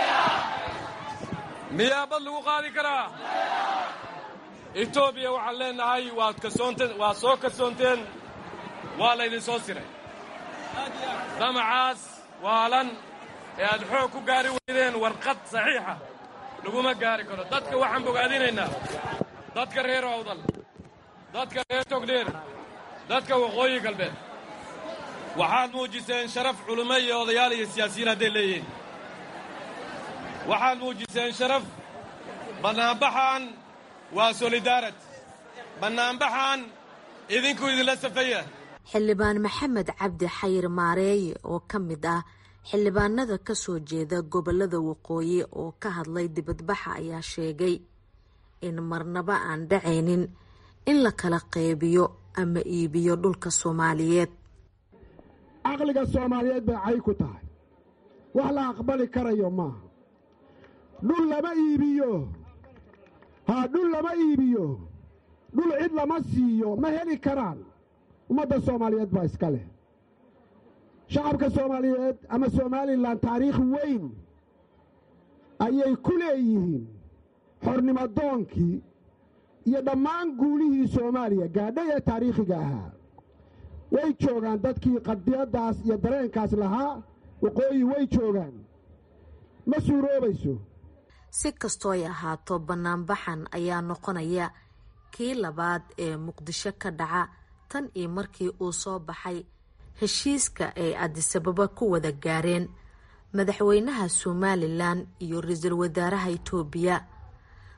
miyaa bad lagu qaadi karaa etoobiya waxaan leennahay waad kasoonteen waad soo kasoonteen waa laydin soo siray damacaas waalan ee aad xoog ku gaari weydeen warqad saxiixa laguma gaari karo dadka waxaan bogaadinaynaa dadka reer awdal dadka reer togdheer dadka waqooyi galbeed waxaad muujiseen sharaf culummo iyo odayaal iyo siyaasiyiin hadday leeyihiin waxaad muujiseen sharaf bannaanbaxan waa solidaarad bannaanbaxan idinku idinla safaya xildhibaan maxamed cabdi xayir maareeye oo ka mid ah xildhibaanada ka soo jeeda gobolada waqooyi oo ka hadlay dibadbaxa ayaa sheegay in marnaba aan dhacaynin in la kala qaybiyo ama iibiyo dhulka soomaaliyeed caqliga soomaaliyeed bay cay ku tahay wax la aqbali karayo maaha dhul lama iibiyo haa dhul lama iibiyo dhul cid lama siiyo ma heli karaan ummadda soomaaliyeed baa iska leh shacabka soomaaliyeed ama somalilan taariikh weyn ayay ku leeyihiin xornimadoonkii iyo dhammaan guulihii soomaaliya gaadhay ee taariikhiga ahaa way joogaan dadkii qadiyaddaas iyo dareenkaas lahaa waqooyi way joogaan ma suuroobayso si kastoo ay ahaato banaanbaxan ayaa noqonaya kii labaad ee muqdisho ka dhaca tan iyo markii uu soo baxay heshiiska ay adisababa ku wada gaareen madaxweynaha somalilan iyo ra-iisul wasaaraha itoobiya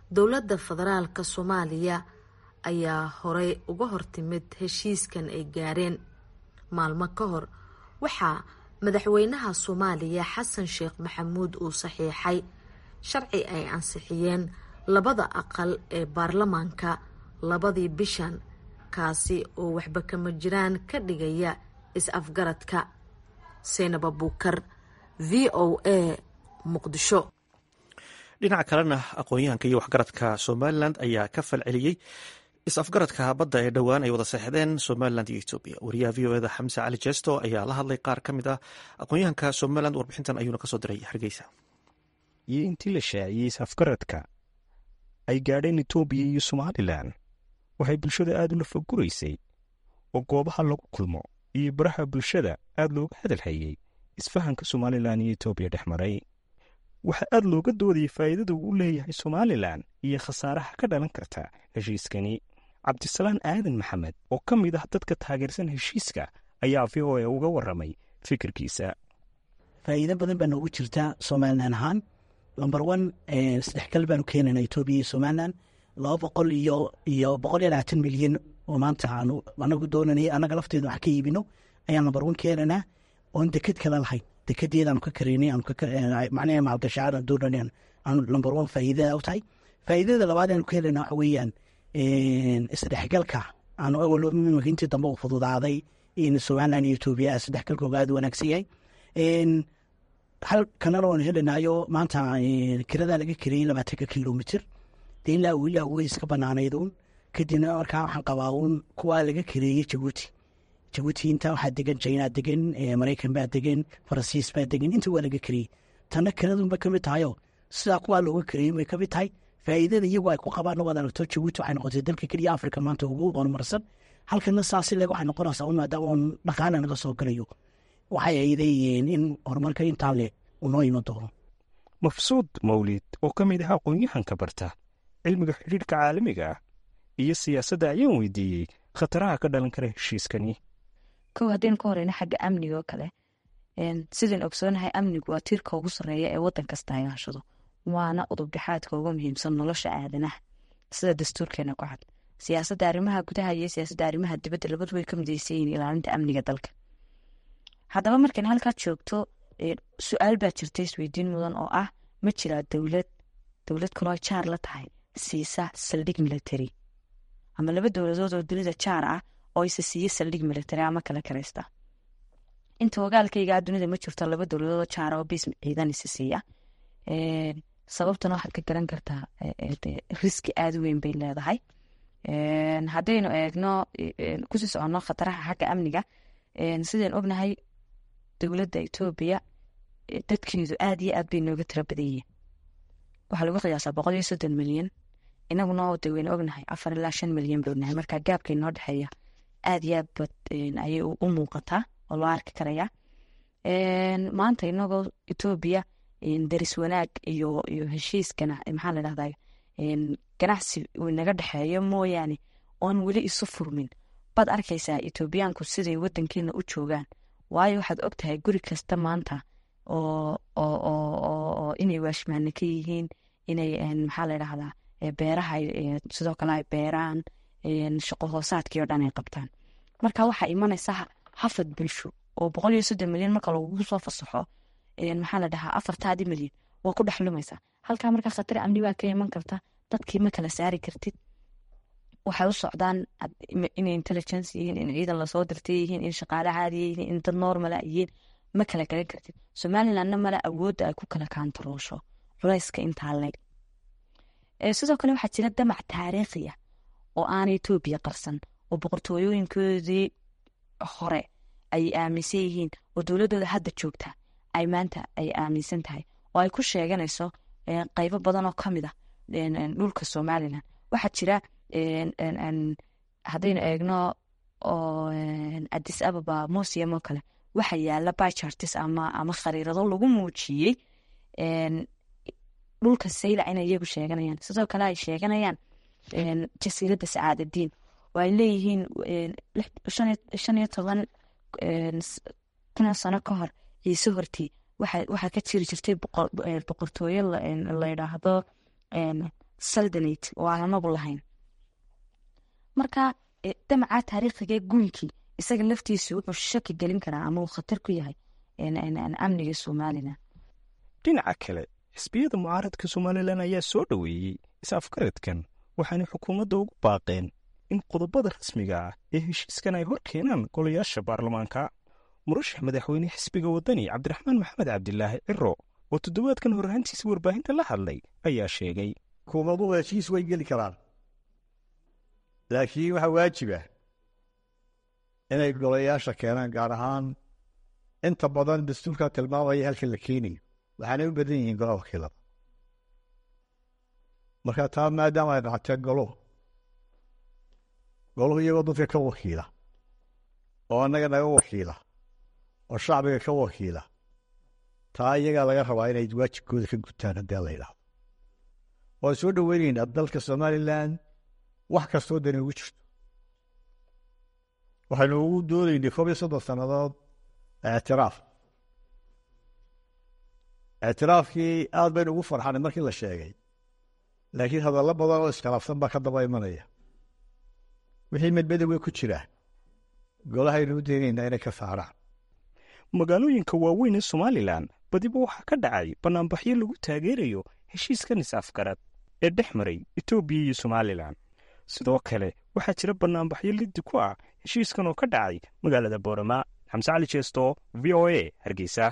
dowladda federaalka soomaaliya ayaa horey uga hortimid heshiiskan ay gaareen maalmo ka hor waxaa madaxweynaha soomaaliya xasan sheekh maxamuud uu saxiixay sharci ay ansixiyeen labada aqal ee baarlamaanka labadii bishan kaasi oo waxba kama jiraan ka dhigaya is-afgaradka seynab abuukar v o a muqdisho dhinaca kalena aqoon-yahanka iyo waxgaradka somalilan ayaa ka falceliyey is-afgaradka badda ee dhowaan ay wada seexdeen somalilan iyo etoobiya wariyaha v o eda xamse cali jesto ayaa la hadlay qaar ka mid ah aqoon-yahanka somalilan warbixintan ayuuna kasoo diray hargeysa iyo intii la shaaciyey is-afgaradka ay gaadheen etoobiya iyo somalilan waxay bulshada aad ula foguraysay oo goobaha lagu kulmo iyo baraha bulshada aad looga hadalhayey isfahanka somalilan iyo etoobiya dhex maray waxaa aad looga doodayay faa'iidada uu leeyahay somalilan iyo khasaaraha ka dhalan karta heshiiskani cabdisalaan aadan maxamed oo ka mid ah dadka taageersan heshiiska ayaa v o a uga warramay fikirkiisa faa'iido badan baa noogu jirta somalilan ahaan lomber one isdhexgal baanu keenayna etoobiya iyo somalilan laba boqol iyo iyo boqol iyo labaatan milyan oo maanta aanu anagu doonanay annaga lafteedu wax ka iibino ayaan lomber one keenaynaa oon deked kale lahayn dekedeedaanu ka kareynay macnaha maalgashacaad doonanay aanu lomber one faa'iidada u tahay faa'iidada labaad aanu ka helayna waxa weeyaan isdhexgalka aanu awal intii dambe u fududaaday in somalilan iyo etoobiya isdhexgalkooga aad u wanaagsan yahay hal kanana waanu helanaayo maanta kiradaa laga kariyey labaatanka kilomitr dee ilaa ilaa way iska banaanayd uun kadibna markaa waxaan qabaa uun kuwaa laga kareeyey jabuuti jabuuti intaa waxaa degan china degan maraykan baa degan faransiis baa degan inta waa laga kariyey tanna kanadunba kamid tahayo sidaa kuwaa looga kareeyey bay kamid tahay faa'iidada iyagu ay ku qabaan waad aragto jabuuti waxay noqotay dalka keliya africa maanta ugu horumarsan halkana saasi leg waxay noqonaysaa un maadaama uun dhaqaala naga soo galayo waxay aydayihiin in horumarka intaa le uu noo iman doono mafsuud mawlid oo ka mid ah aqoon-yahanka barta cilmiga xidhiidhka caalamiga ah iyo siyaasadda ayaan weydiiyey khataraha ka dhalan kara heshiiskani kow haddaynu ka horeyno xagga amniga oo kale sidaan ogsoonahay amnigu waa tiirka ugu sarreeya ee waddan kasta ay hashado waana udubdhexaadka ugu muhiimsan nolosha aadanaha sida dastuurkeena ku cad siyaasadda arrimaha gudaha iyo siyaasadda arrimaha dibadda labadu way ka midaysan yihiin ilaalinta amniga dalka haddaba markan halkaad joogto su-aal baa jirta isweydiin mudan oo ah ma jiraa dowlad dowlad kaloo jaar la tahay siisa saldhig military ama laba dowladood oo dunida jaar ah oo isa siiya saldhig military ama kala karaysta inta ogaalkaygaa dunida ma jirto laba dowladood oo jaar oo biis ciidan isa siiya sababtana waxaad ka garan kartaa riski aada u weyn bay leedahay haddaynu eegno kusii soconno khataraha xagga amniga sidaan ognahay dowladda etoobiya dadkeedu aad iyo aad bay nooga tiro badan yihiin waxaa lagu qiyaasaa boqol iyo soddon milyan inaguna de waynu ognahay afar ilaa shan milyan bay ognahay marka gaabka inoo dhexeeya aad iyo aad bad ayay u muuqataa oo loo arki karayaa maanta inagoo etoobiya daris wanaag iyo iyo heshiiskana maxaa la dhahdaa ganacsi uu naga dhexeeyo mooyaane oon weli isu furmin baad arkaysaa etoobiyaanku siday wadankeena u joogaan waayo waxaad og tahay guri kasta maanta oo inay waashmaane ka yihiin inay maxaa la dhahdaa beeraha sidoo kale ay beeraan shaqo hoosaadkii oo dhan ay qabtaan marka waxaa imanaysaa hafad bulsho oo boqol iyo soddon milyan marka lagugu soo fasaxo maxaa la dhahaa afartaadii milyan waa ku dhex lumaysaa halkaa markaa khatar amni baa ka iman karta dadkii ma kala saari kartid waxay u socdaan inay intelligence yihiin in ciidan lasoo dirtay yihiin in shaqaale caadiya yihiin in dad normala yihiin ma kala garan kartid somalilandna male awoodda ay ku kala kaantaroosho culayska intaa leeg sidoo kale waxaa jira damac taariikhi ah oo aanay etoobiya qarsan oo boqortooyooyinkoodii hore ay aaminsan yihiin oo dowladooda hadda joogta ay maanta ay aaminsan tahay oo ay ku sheeganayso qaybo badan oo kamid ah dhulka somalilan waxaa jira haddaynu eegno oo adis ababa museum oo kale waxa yaala bichartis ama ama khariirado lagu muujiyey dhulka saylac inay iyagu sheeganayaan sidoo kale ay sheeganayaan jasiiradda sacaadadiin oo ay leeyihiin shan iyo toban kuna sano ka hor ciise hortii waxaa ka jiri jirtay boqortooyo la yidhaahdo saldanate oo aan anagu lahayn marka damacaa taariikhiga guunkii isaga laftiisu wuxuu shaki gelin karaa ama uu khatar ku yahay amniga somalilan dhinaca kale xisbiyada mucaaradka somalilan ayaa soo dhoweeyey is-afgaradkan waxaanay xukuumadda ugu baaqeen in qodobada rasmiga ah ee heshiiskan ay hor keenaan golayaasha baarlamaanka murashax madaxweyne xisbiga waddani cabdiraxmaan maxamed cabdilaahi ciro oo toddobaadkan horraantiisa warbaahinta la hadlay ayaa sheegay xukuumaduhu heshiis way geli karaan laakiin waxaa waajiba inay golayaasha keenaan gaar ahaan inta badan dastuurkaa tilmaamaya halka la keenayo waxaanay u badan yihiin golaha wakiilada marka taa maadaama ay dhacatee goluhu goluhu iyagoo dadka ka wakiila oo annaga naga wakiila oo shacbiga ka wakiila taa iyagaa laga rabaa inay waajibkooda ka gutaan haddii la yidhaahdo waan soo dhoweynaynaa dalka somalilan wax kastoo dani ugu jirto waxaynu ugu doodaynay koob iyo soddon sannadood ictiraaf ictiraafkii aad baynu ugu farxanay markii la sheegay laakiin hadallo badan oo iskhilaafsan baa ka daba imanaya wixii medmedowga ku jira golahaynu u daynaynaa inay ka saaraan magaalooyinka waaweyn ee somalilan badiba waxaa ka dhacay bannaanbaxyo lagu taageerayo heshiiskan is-afgarad ee dhex maray etoobiya iyo somalilan sidoo kale waxaa jira bannaanbaxyo liddi ku ah heshiiskan oo ka dhacay magaalada boorama xamse cali jeesto v o a hargeysa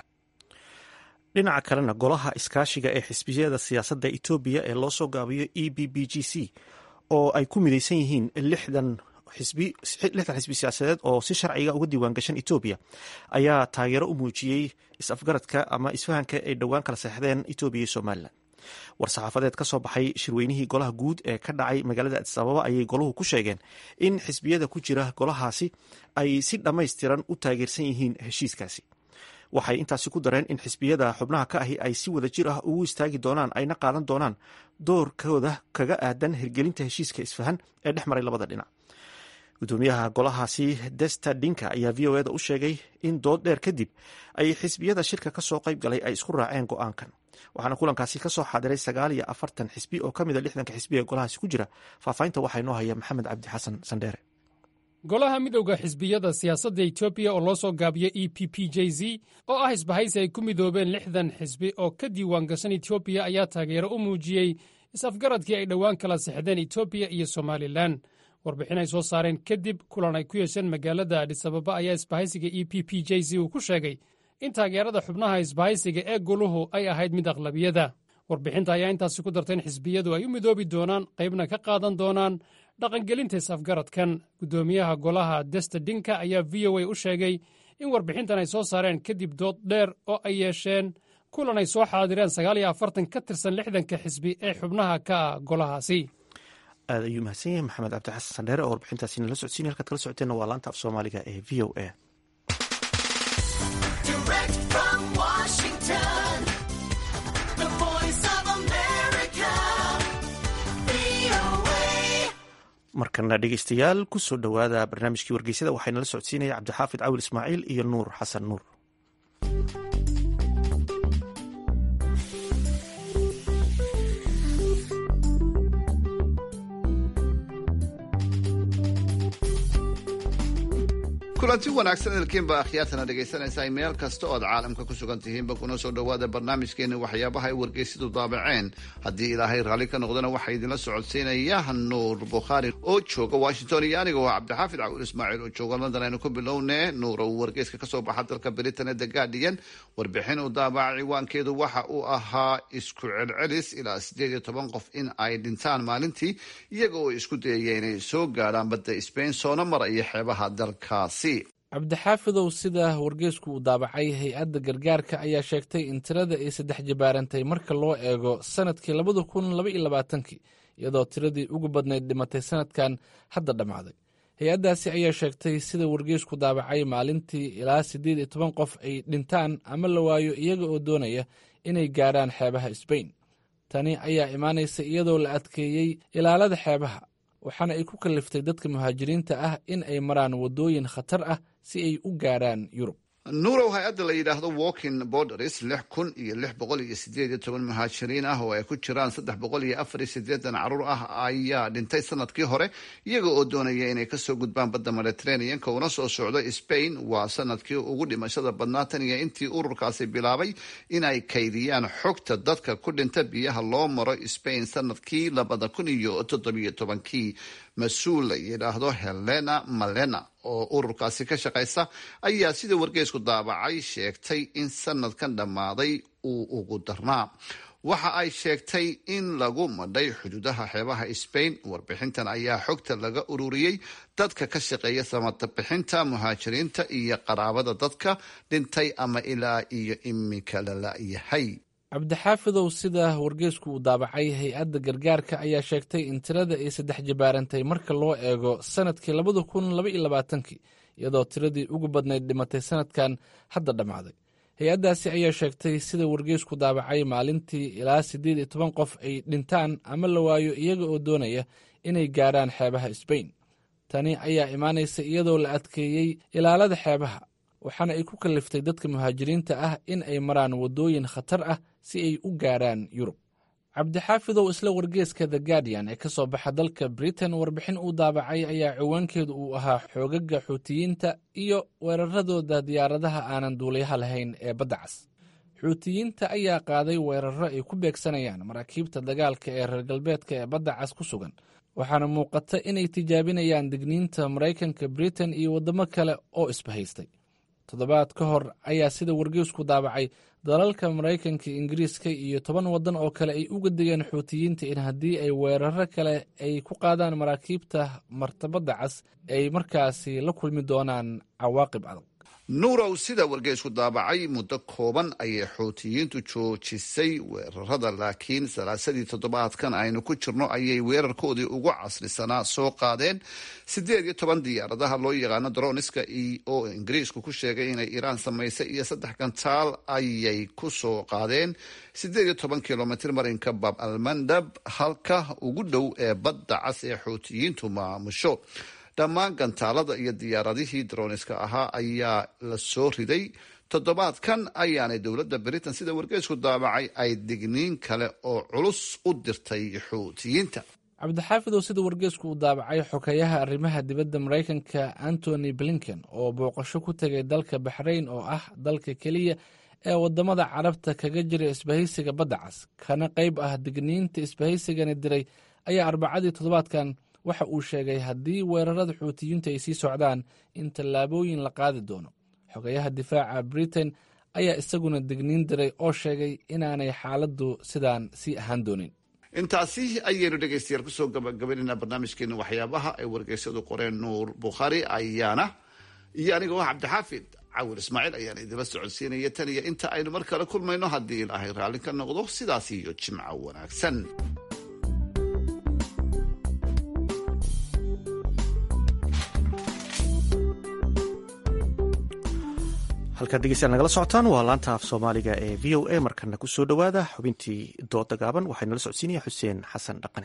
dhinaca kalena golaha iskaashiga ee xisbiyada siyaasadda etoobiya ee loo soo gaabiyo e b b g c oo ay ku midaysan yihiin lixdan xisbi siyaasadeed oo si sharciga uga diiwaan gashan etoobiya ayaa taageero u muujiyey is-afgaradka ama isfahanka ay dhowaan kala seexdeen etoobiya iyo somalilan war-saxaafadeed ka soo baxay shirweynihii golaha guud ee ka dhacay magaalada adis ababa ayay golahu ku sheegeen in xisbiyada ku jira golahaasi ay si dhammaystiran u taageersan yihiin heshiiskaasi waxay intaasi ku dareen in xisbiyada xubnaha ka ahi ay si wada jir ah ugu istaagi doonaan ayna qaadan doonaan doorkooda kaga aadan hirgelinta heshiiska isfahan ee dhex maray labada dhinac gudoomiyaha golahaasi desta dinka ayaa v o eda u sheegay in dood dheer kadib ay xisbiyada shirka kasoo qayb galay ay isku raaceen go-aankan waxaana kulankaasi kasoo xaadiray sagaal iyo afartan xisbi oo ka mid a lixdanka xisbi ee golahaasi ku jira faahfaahinta waxaa inoo haya maxamed cabdi xasan sandheere golaha midowda xisbiyada siyaasadda etoobiya oo loo soo gaabiyo e p p j z oo ah isbahaysi ay ku midoobeen lixdan xisbi oo ka diiwaan gashan etoobiya ayaa taageero u muujiyey is-afgaradkii ay dhowaan kala sexdeen etoobiya iyo somalilan warbixin ay soo saareen kadib kulan ay ku yeesheen magaalada adhisababa ayaa isbahaysiga e p p j z uu ku sheegay in taageerada xubnaha isbahaysiga ee goluhu ay ahayd mid aqlabiyada warbixinta ayaa intaasi ku dartay in xisbiyadu ay u midoobi doonaan qaybna ka qaadan doonaan dhaqangelinta is-afgaradkan guddoomiyaha golaha desta dinka ayaa v o a u sheegay in warbixintan ay soo saareen kadib dood dheer oo ay yeesheen kulan ay soo xaadireen sagaal iyo afartan ka tirsan lixdanka xisbi ee xubnaha ka ah golahaasi aad ayuu mahadsan yahay maxamed cabdi xasan sandheere oo warbixintaasi nala socodsiin halkaad kala socoteenna waa laanta af soomaaliga ee v o a markana dhegeystayaal kusoo dhowaada barnaamijkii wargeysada waxaa nala socodsiinaya cabdixaafid cawil ismaaciil iyo nuur xasan nuur kulanti wanaagsan elkiinba akhyaartana dhegaysanaysaa meel kasta oo aad caalamka ku sugan tihiinba kuna soo dhowaada barnaamijkeena waxyaabaha ay wargeysyadu daabaceen haddii ilaahay raalli ka noqdana waxaa idinla socodsiinaya nuur bukhaari oo jooga washington iyo aniga oo cabdixaafid cawil ismaaciil oo jooga london aynu ku bilowne nuur uu wargeyska kasoo baxa dalka britain ee the guardian warbixin uu daabaca ciwaankeedu waxa uu ahaa isku celcelis ilaa sideed iyo toban qof in ay dhintaan maalintii iyaga oo isku dayaya inay soo gaadhaan badda sbain soona maraya xeebaha dalkaasi cabdixaafidow sida wargeysku uu daabacay hay-adda gargaarka ayaa sheegtay in tirada ay saddex jabaarantay marka loo eego sanadkii labada kun laba iyo labaatankii iyadoo tiradii ugu badnayd dhimatay sanadkan hadda dhammaaday hay-addaasi ayaa sheegtay sida wargeysku daabacay maalintii ilaa siddeed iyo toban qof ay dhintaan ama la waayo iyaga oo doonaya inay gaadhaan xeebaha sbain tani ayaa imaanaysa iyadoo la adkeeyey ilaalada xeebaha waxaana ay ku kalliftay dadka muhaajiriinta ah in ay maraan waddooyin khatar ah si ay u gaadhaan yurub nuurow hay-adda la yidhaahdo walking borders lix kun iyo lix boqol iyo sideed iyo toban muhaajiriin ah oo ay ku jiraan saddex boqol iyo afar iyo sideetan caruur ah ayaa dhintay sanadkii hore iyaga oo doonaya inay kasoo gudbaan badda mediterraneanka una soo socdo spain waa sanadkii ugu dhimashada badnaa tan iyo intii ururkaasi bilaabay inay kaydiyaan xogta dadka ku dhinta biyaha loo maro spain sanadkii labada kun iyo toddobiyo tobankii mas-uul la yidhaahdo helena malena oo ururkaasi ka shaqaysa ayaa sida wargeysku daabacay sheegtay in sanadkan dhammaaday uu ugu darnaa waxa ay sheegtay in lagu madhay xuduudaha xeebaha spain warbixintan ayaa xogta laga ururiyey dadka ka shaqeeya samadabixinta muhaajiriinta iyo qaraabada dadka dhintay ama ilaa iyo imika lala-yahay cabdixaafidow sida wargeysku uu daabacay hay-adda gargaarka ayaa sheegtay in tirada ay saddex jabaarantay marka loo eego sanadkii labada kun laba iyo labaatankii iyadoo tiradii ugu badnayd dhimatay sanadkan hadda dhammaaday hay-addaasi ayaa sheegtay sida wargeysku daabacay maalintii ilaa siddeed iyo toban qof ay dhintaan ama la waayo iyaga oo doonaya inay gaadhaan xeebaha sbain tani ayaa imaanaysa iyadoo la adkeeyey ilaalada xeebaha waxaana ay ku kalliftay dadka muhaajiriinta ah in ay maraan waddooyin khatar ah si ay u gaarhaan yurub cabdixaafidow isla wargeeska the guardian ee ka soo baxa dalka britain warbixin uu daabacay ayaa ciwaankeedu uu ahaa xoogaga xuutiyiinta iyo weeraradooda diyaaradaha aanan duuliyaha lahayn ee badda cas xuutiyiinta ayaa qaaday weeraro ay ku beegsanayaan maraakiibta dagaalka ee reer galbeedka ee badda cas ku sugan waxaana muuqata inay tijaabinayaan digniinta maraykanka britain iyo waddamo kale oo isbahaystay toddobaad ka hor ayaa sida wargeysku daabacay dalalka maraykanka ingiriiska iyo toban waddan oo kale ay uga digeen xuutiyiinta in haddii ay weeraro kale ay ku qaadaan maraakiibta martabadda cas ay markaasi la kulmi doonaan cawaaqib adag nuurow sida wargeysku daabacay muddo kooban ayay xuutiyiintu joojisay weerarada laakiin salaasadii toddobaadkan aynu ku jirno ayay weerarkoodii ugu casrisanaa soo qaadeen siddeed iyo toban diyaaradaha loo yaqaano droniska oo ingiriisku ku sheegay inay iiraan samaysay iyo saddex gantaal ayay ku soo qaadeen siddeed iyo toban kilomitr marinka bab almandab halka ugu dhow ee badda cas ee xuutiyiintu maamusho dhammaan gantaalada iyo diyaaradihii droniska ahaa ayaa la soo riday toddobaadkan ayaanay dowladda britain sida wargeysku daabacay ay digniin kale oo culus u dirtay xuutiyiinta cabdixaafidow sida wargeysku uu daabacay xogeyaha arrimaha dibadda maraykanka antony blinken oo booqasho ku tegay dalka baxrayn oo ah dalka keliya ee waddamada carabta kaga jira isbahaysiga badda cas kana qayb ah digniinta isbahaysigani diray ayaa arbacadii toddobaadkan waxa uu sheegay haddii weerarada xuutiyiintu ay sii socdaan in tallaabooyin la qaadi doono xogayaha difaaca britain ayaa isaguna digniin diray oo sheegay inaanay xaaladdu sidaan sii ahaan doonin intaasi ayaynu dhegaystayaal kusoo gabagabaynayna barnaamijkeena waxyaabaha ay wargeysyadu qoreen nuur bukhaari ayaana iyo anigoo ah cabdixaafid cawil ismaaciil ayaana idinla socodsiinaya tan iyo inta aynu mar kale kulmayno haddii ilaahay raalli ka noqdo sidaas iyo jimco wanaagsan halkaad dhegeystayaal nagala socotaan waa laanta af soomaaliga ee v o a markana ku soo dhowaada xubintii dooda gaaban waxaa nala socodsiinaya xuseen xasan dhaqane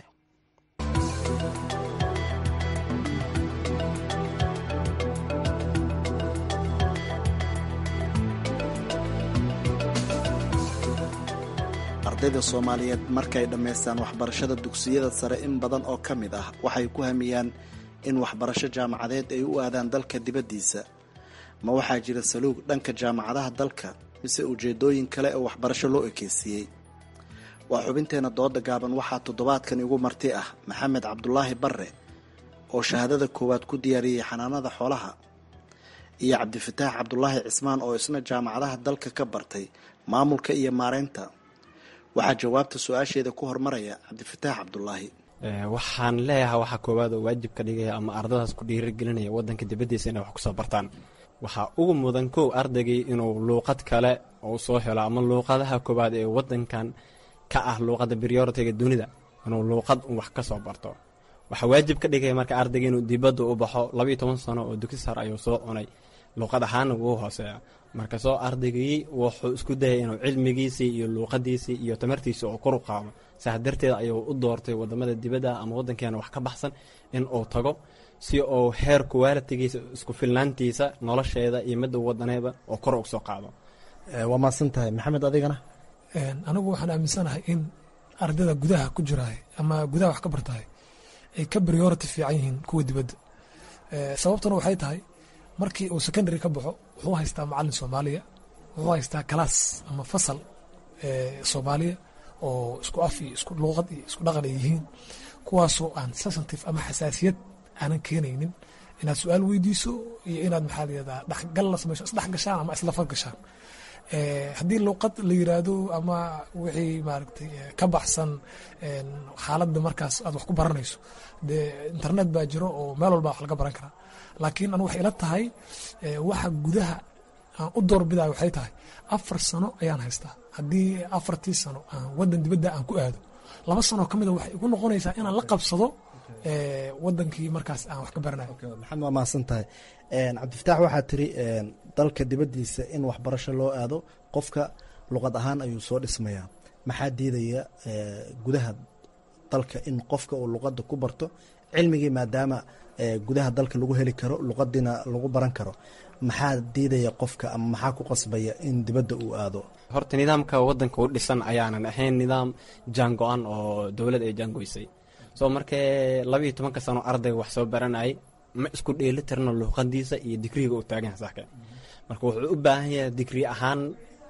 ardayda soomaaliyeed markay dhammaystaan waxbarashada dugsiyada sare in badan oo ka mid ah waxay ku hamiyaan in waxbarasho jaamacadeed ay u aadaan dalka dibaddiisa ma waxaa jira saluug dhanka jaamacadaha dalka mise ujeedooyin kale oo waxbarasho loo ekeysiiyey waa xubinteena dooda gaaban waxaa toddobaadkan igu marti ah maxamed cabdulaahi barre oo shahaadada koowaad ku diyaariyey xanaanada xoolaha iyo cabdifataax cabdulaahi cismaan oo isna jaamacadaha dalka ka bartay maamulka iyo maareynta waxaa jawaabta su-aasheeda ku hormaraya cabdifataax cabdulaahi waxaan leeyahay waxaa koowaad oo waajib ka dhigaya ama ardadaas ku dhiirigelinaya wadanka dibaddiisa inay wax kusoo bartaan waxaa ugu mudan kow ardaygii inuu luuqad kale uu soo helo ama luuqadaha koowaad ee wadankan ka ah luuqadda brioritiga dunida inuu luuqad wax ka soo barto waxaa waajib ka dhigaya marka ardayga inuu dibadda u baxo labaiyo toban sano oo dugsi sar ayuu soo cunay luuqad ahaana wuu hooseeya marka soo ardaygii wuxuu isku dayay inuu cilmigiisii iyo luuqadiisii iyo tamartiisii oo koru qaado saas darteed ayuu u doortay wadamada dibadda ama wadankeena wax ka baxsan in uu tago si uu heer kuwaalitigiisa isku filnaantiisa nolosheeda iyo midda wadaneeba oo kor ugu soo qaado waa mahadsan tahay maxamed adigana anigu waxaan aaminsanahay in ardayda gudaha ku jiraay ama gudaha wax ka bartahay ay ka priority fiican yihiin kuwa dibadda sababtuna waxay tahay markii uu secondary ka baxo wuxuu haystaa macalin soomaaliya wuxuu haystaa kalaas ama fasal soomaaliya oo isku af iyo isku luuqad iyo isku dhaqan ay yihiin kuwaasoo aan sensitive ama xasaasiyad aanan keenaynin inaad su-aal weydiiso iyo inaad maxaa layihahdaa dhexgal la samayso isdhex gashaan ama isla fad gashaan haddii luuqad la yiraahdo ama wixii maaragtay ka baxsan xaaladda markaas aad wax ku baranayso dee internet baa jiro oo meel walba wax laga baran karaa laakiin anu waxay ila tahay waxa gudaha aan u doorbidayo waxay tahay afar sano ayaan haystaa haddii afartii sano aan wadan dibadda aan ku aado laba sano ka mida waxay igu noqonaysaa inaan la qabsado wadankii markaas aan wax ka baranayo maxamed waa mahadsan tahay cabdifataax waxaa tiri dalka dibaddiisa in waxbarasho loo aado qofka luqad ahaan ayuu soo dhismayaa maxaa diidaya gudaha dalka in qofka uu luqadda ku barto cilmigii maadaama gudaha dalka lagu heli karo luqadiina lagu baran karo maxaa diidaya qofka ama maxaa ku qasbaya in dibadda uu aado horta nidaamka wadanka u dhisan ayaanan ahayn nidaam jaango-an oo dowlad ay jaangoysay soo markee labayo tobanka sano ardayga wax soo baranayay ma isku dheeli tirno luuqadiisa iyo digriga uu taagan yahay saxka marka wuxuu u baahan yahay digri ahaan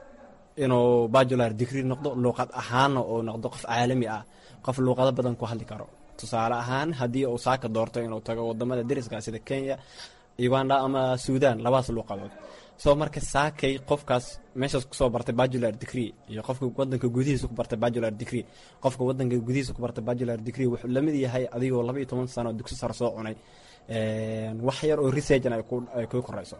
inuu bajular digri noqdo luuqad ahaanna uu noqdo qof caalami ah qof luuqado badan ku hadli karo tusaale ahaan haddii uu saaka doorto inuu tago wadamada deriska sida kenya uganda ama suudan labadaas luuqadood soo marka saakay qofkaas meeshaas kusoo bartay bajular degree iyo qofka wadanka gudihiisa ku bartay bajular degree qofka wadanka gudihiisa ku bartay bajular degree wuxuu lamid yahay adigoo laba iyo toban sano dugsi sare soo cunay wax yar oo researchan ay kuu koreyso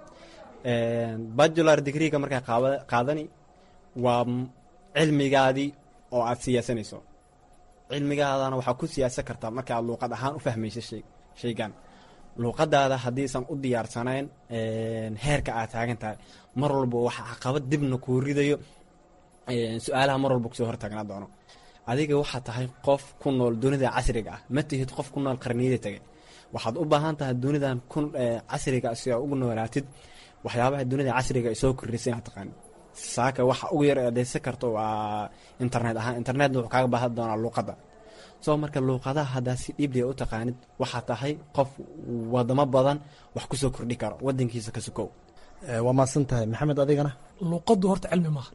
bajular degreega markaa qaadani waa cilmigaadii oo aad siyaasanayso cilmigaadana waxaa ku siyaasan kartaa marka aad luuqad ahaan u fahmayso shaygan luuqadaada haddiisan u diyaarsanayn heerka aad taagan tahay mar walba waxa caqabad dibna kuu ridayo su-aalaha mar walba kusoo hortaagnaa doono adiga waxaa tahay qof ku nool dunida casriga ah ma tihid qof ku nool qarniyada tegay waxaad u baahan tahay dunidan ku casriga si aa ugu noolaatid waxyaabaha dunida casriga ay soo kordhisay inaad taqaanid saaka waxa ugu yar adeysan karto waa internet ahaan internetna wuxuu kaaga baahan doonaa luuqadda soo marka luuqadaha haddaa si dhiiblia u taqaanid waxaa tahay qof wadamo badan wax kusoo kordhi karo wadankiisa ka sukow waa mahadsan tahay maxamed adigana luuqaddu horta cilmi maaha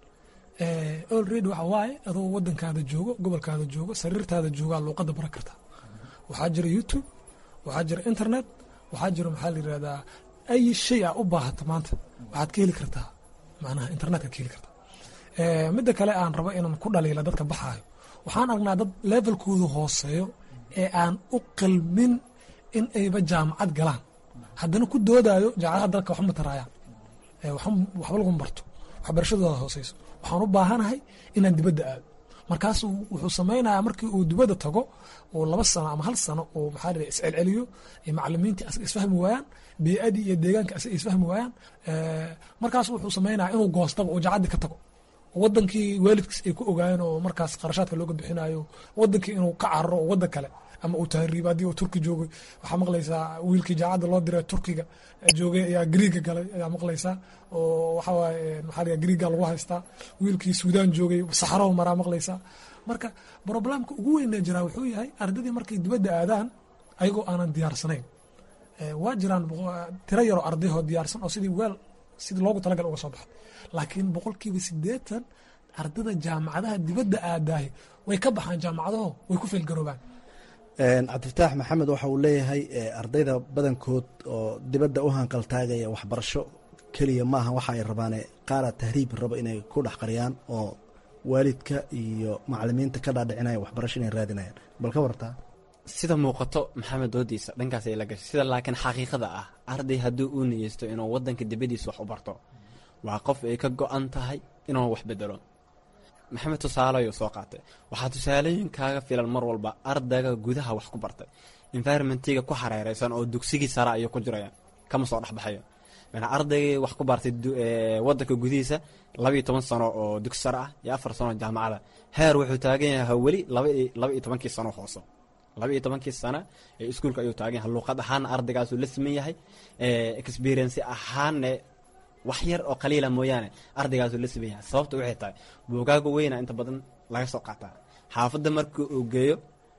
olready waxa waaye adoo wadankaada joogo gobolkaada joogo sariirtaada joogaa luuqadda baran kartaa waxaa jira youtube waxaa jira internet waxaa jira maxaa la yirahdaa ay shay aa u baahata maanta waxaad ka heli kartaa macnaha internetka ka heli kartaa midda kale aan rabo inaan ku dhaliila dadka baxaayo waxaan aragnaa dad levelkoodu hooseeyo ee aan u qalmin in ayba jaamacad galaan haddana ku doodaayo jaamacadaha dalka waxma taraayaan waxba laguma barto waxbarashadooda hooseyso waxaan u baahanahay inaan dibadda aado markaasuu wuxuu samaynayaa markii uu dibadda tago oo laba sano ama hal sano oo maxaa la iscelceliyo macalimiintii asaga isfahmi waayaan bee-adii iyo deegaanka asaga isfahmi waayaan markaas wuxuu samaynayaa inuu goostaba oo jacaddii ka tago wadankii waalidkiis ay ku ogaayeen oo markaas qarashaadka looga bixinayo wadankii inuu ka cararo oo wadan kale ama uu tahriibo haddii uu turki joogay waxaa maqlaysaa wiilkii jaacadda loo diray turkiga joogay ayaa griiga galay ayaa maqlaysaa oo waxaa waaye maxaa la griiga lagu haystaa wiilkii suudaan joogay saxaraho maraa maqlaysaa marka problemka ugu weynee jiraa wuxuu yahay ardadii markay dibadda aadaan ayagoo aanan diyaarsanayn waa jiraan tiro yaroo ardayhoo diyaarsan oo sidii weel sidii loogu talagal uga soo baxay laakiin boqolkiiba sideetan ardada jaamacadaha dibadda aadaahi way ka baxaan jaamacadaho way ku feelgaroobaan cabdifataax maxamed waxa uu leeyahay ardayda badankood oo dibadda u hanqaltaagaya waxbarasho keliya maaha waxa ay rabaane qaara tahriib rabo inay ku dhex qariyaan oo waalidka iyo macalimiinta ka dhaadhicinaya waxbarasho inay raadinayaan bal ka wartaa sida muuqato maxamed doodiisa dhankaas ay la gashay sida laakiin xaqiiqada ah arday haddii uu niyeysto inuu wadanka dibadiisa wax u barto waa qof ay ka go-an tahay inuu wax bedelo maxamed tusaale ayuu soo qaatay waxaa tusaalooyin kaaga filan mar walba ardayga gudaha wax ku bartay environmentiga ku xareereysan oo dugsigii sare ayuu ku jiraya kama soo dhexbaxayo ardaygii wax ku bartay wadanka gudihiisa labaiyo toban sano oo dugsi sare ah iyo afar sano jaamacada heer wuxuu taagan yahay weli laba iyo tobankii sano hooso laba iyo tobankii sana ee iskuulka ayuu taagan yahay luuqad ahaana ardaygaasuu la siman yahay experience ahaanne wax yar oo qaliila mooyaane ardaygaasuu la siman yahay sababta waxay tahay buugaaga weyna inta badan laga soo qaataa xaafadda markii uu geeyo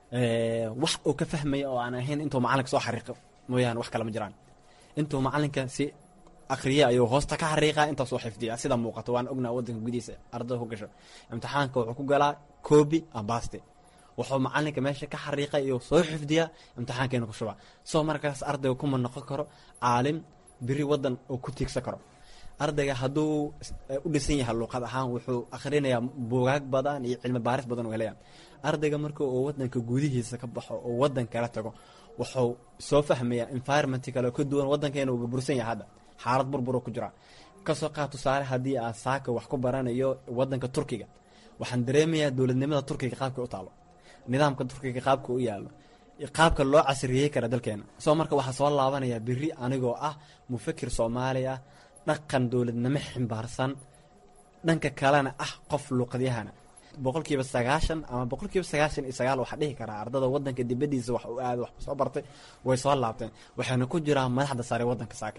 wax uu ka fahmaya oo aan ahayn intuu macalinka soo xariiqo mooyaane wax kale ma jiraan intuu macalinka si akriya ayuu hoosta ka xariiqaa intaasuu xifdiya sida muuqato waan ognaa wadanka gudihiisa ardada ku gasho imtixaanka wuxuu ku galaa coobi ambaste wuxuu macalinka meesha ka xariiqay iyo soo xifdiyaa imtixaankeena ku shubaa soo markaas ardayga kuma noqon karo caalim biri wadan uu ku tiigsan karo ardayga hadduu u dhisan yahay luuqad ahaan wuxuu akhrinayaa buugaag badan iyo cilmi baaris badan u helaya ardayga marka uu wadanka gudihiisa ka baxo oo wadan kala tago wuxuu soo fahmayaa environment kale ka duwan wadankeena uu burbursan yahay hadda xaalad burburo ku jira kasoo qaad tusaale haddii aan saaka wax ku baranayo wadanka turkiga waxaan dareemayaa dowladnimada turkiga qaabka u taalo nidaamka turkiga qaabka u yaalo qaabka loo casriyey kara dalkeena soo marka waxaa soo laabanaya beri anigoo ah mufakir soomaali ah dhaqan dowladnimo ximbaarsan dhanka kalena ah qof luuqadyahana boqolkiiba sagaashan ama boqolkiiba sagaashan iyo sagaal waxaa dhihi karaa ardada wadanka dibadiisa wax u aada wax soo bartay way soo laabteen waxayna ku jiraan madaxda sare wadanka saaka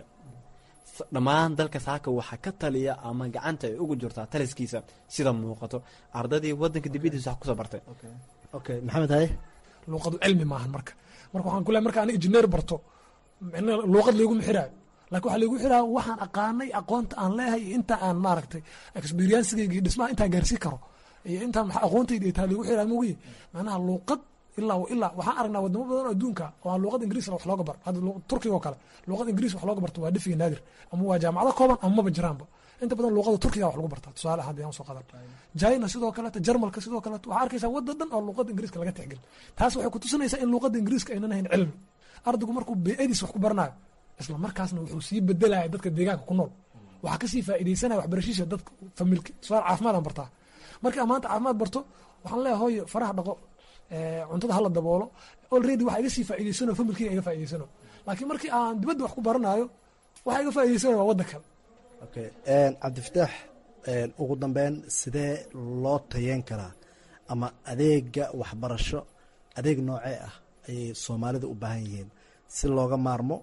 dhammaan dalka saaka waxaa ka taliya ama gacanta ay ugu jirtaa taliskiisa sida muuqato ardadii wadanka dibadiisa wax kusoo bartay okay maxamed haye luuqadu cilmi maahan marka marka waxaan ku leehay marka ani injineer barto micna luuqad layguma xiraayo laakiin waxaa laygu xiraa waxaan aqaanay aqoonta aan leehay iyo inta aan maaragtay experiensigayga iyo dhismaha intaan gaarsiin karo iyo intaan maxaa aqoontayda ay tahay laygu xiraa mogiye macnaha luuqad ilaa ilaa waxaan aragnaa wadamo badan oo adduunka oo aan luuqad ingiriis wax looga bar hadda turkiga oo kale luuqad ingiriis wax looga barto waa dhifiga naadir ama waa jaamacado kooban ama maba jiraanba inta badan luuqada turkiga wax lagu bartaa tusaale ahaan hadii aan soo qadan china sidoo kaleeto jarmalka sidoo kaleeto waxaa arkaysaa wadda dhan oo luuqada ingiriiska laga tixgelin taas waxay kutusinaysaa in luuqada ingiriiska aynan ahayn cilmi ardaygu markuu beediis wax ku baranayo isla markaasna wuxuu sii bedelaya dadka deegaanka ku nool waxaa kasii faaideysanaya waxbarashiisa dadka familka tusaale caafimaadaan bartaa markii aan maanta caafimaad barto waxaan leeyahay hooyo faraha dhaqo cuntada hala daboolo already waxa iga sii faa'ideysano familkiina iga faa'ideysano laakiin markii aan dibadda wax ku baranayo waxa iga faa'ideysanayo waa waddan kale okay cabdifataax ugu dambeyn sidee loo tayeen karaa ama adeega waxbarasho adeeg noocee ah ayay soomaalida u baahan yihiin si looga maarmo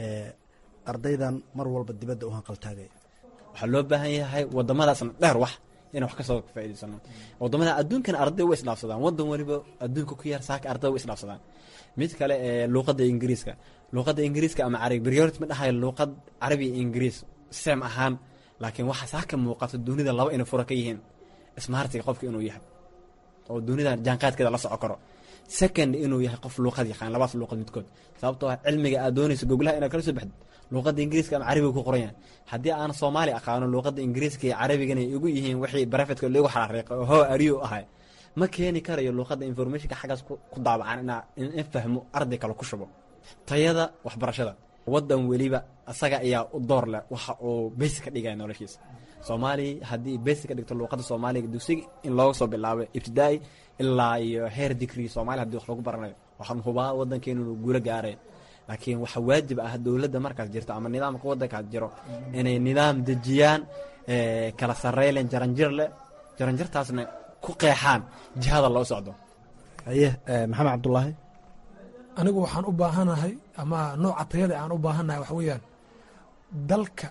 ardaydan mar walba dibadda u hanqaltaagaya waxaa loo baahan yahay wadamadaasna dheer wax inaan wax kasoo faa'idaysano wadamada adduunkana arday way isdhaafsadaan wadan waliba adduunka ku yar saaka arday way isdhaafsadaan mid kale ee luuqadda ingiriiska luuqadda ingiriiska ama carabi priority ma dhahayo luuqad carabi iyo ingiriis sem ahaan laakiin waxaa saaka muuqato dunida laba inay fura ka yihiin smartiga qofka inuu yahay oo dunida jaanqaadkeeda la soco karo second inuu yahay qof luuqad yaqaan labaas luuqad midkood sababtoo ah cilmiga aad doonayso goglaha inaad kala soo baxdid luuqadda ingiriiska ama carabiga ku qoran yahay haddii aan soomaali aqaano luuqadda ingiriiska iyo carabigana igu yihiin wixii barafetka lagu xaraariiqay oo how ariyo ahay ma keeni karayo luuqadda informationka xaggaas ku daabacan inaa in fahmo arday kale ku shubo tayada waxbarashada wadan weliba asaga ayaa u door leh waxa uu basi ka dhigaya noloshiisa soomaaliya haddii basi ka dhigto luuqadda soomaaliga dugsiga in looga soo bilaabo ibtidaai ilaa iyo heer digri soomaaliya hadii wax lagu baranayo waxaan hubaa wadankeenu inuu guulo gaaray laakiin waxaa waajib ah dowladda markaas jirta ama nidaamka wadankaas jiro inay nidaam dejiyaan kala sareylen jaranjir leh jaranjirtaasna ku qeexaan jihada loo socdo haye maxamed cabdulaahi anigu waxaan u baahanahay ama nooca tayada aan u baahanahay waxa weeyaan dalka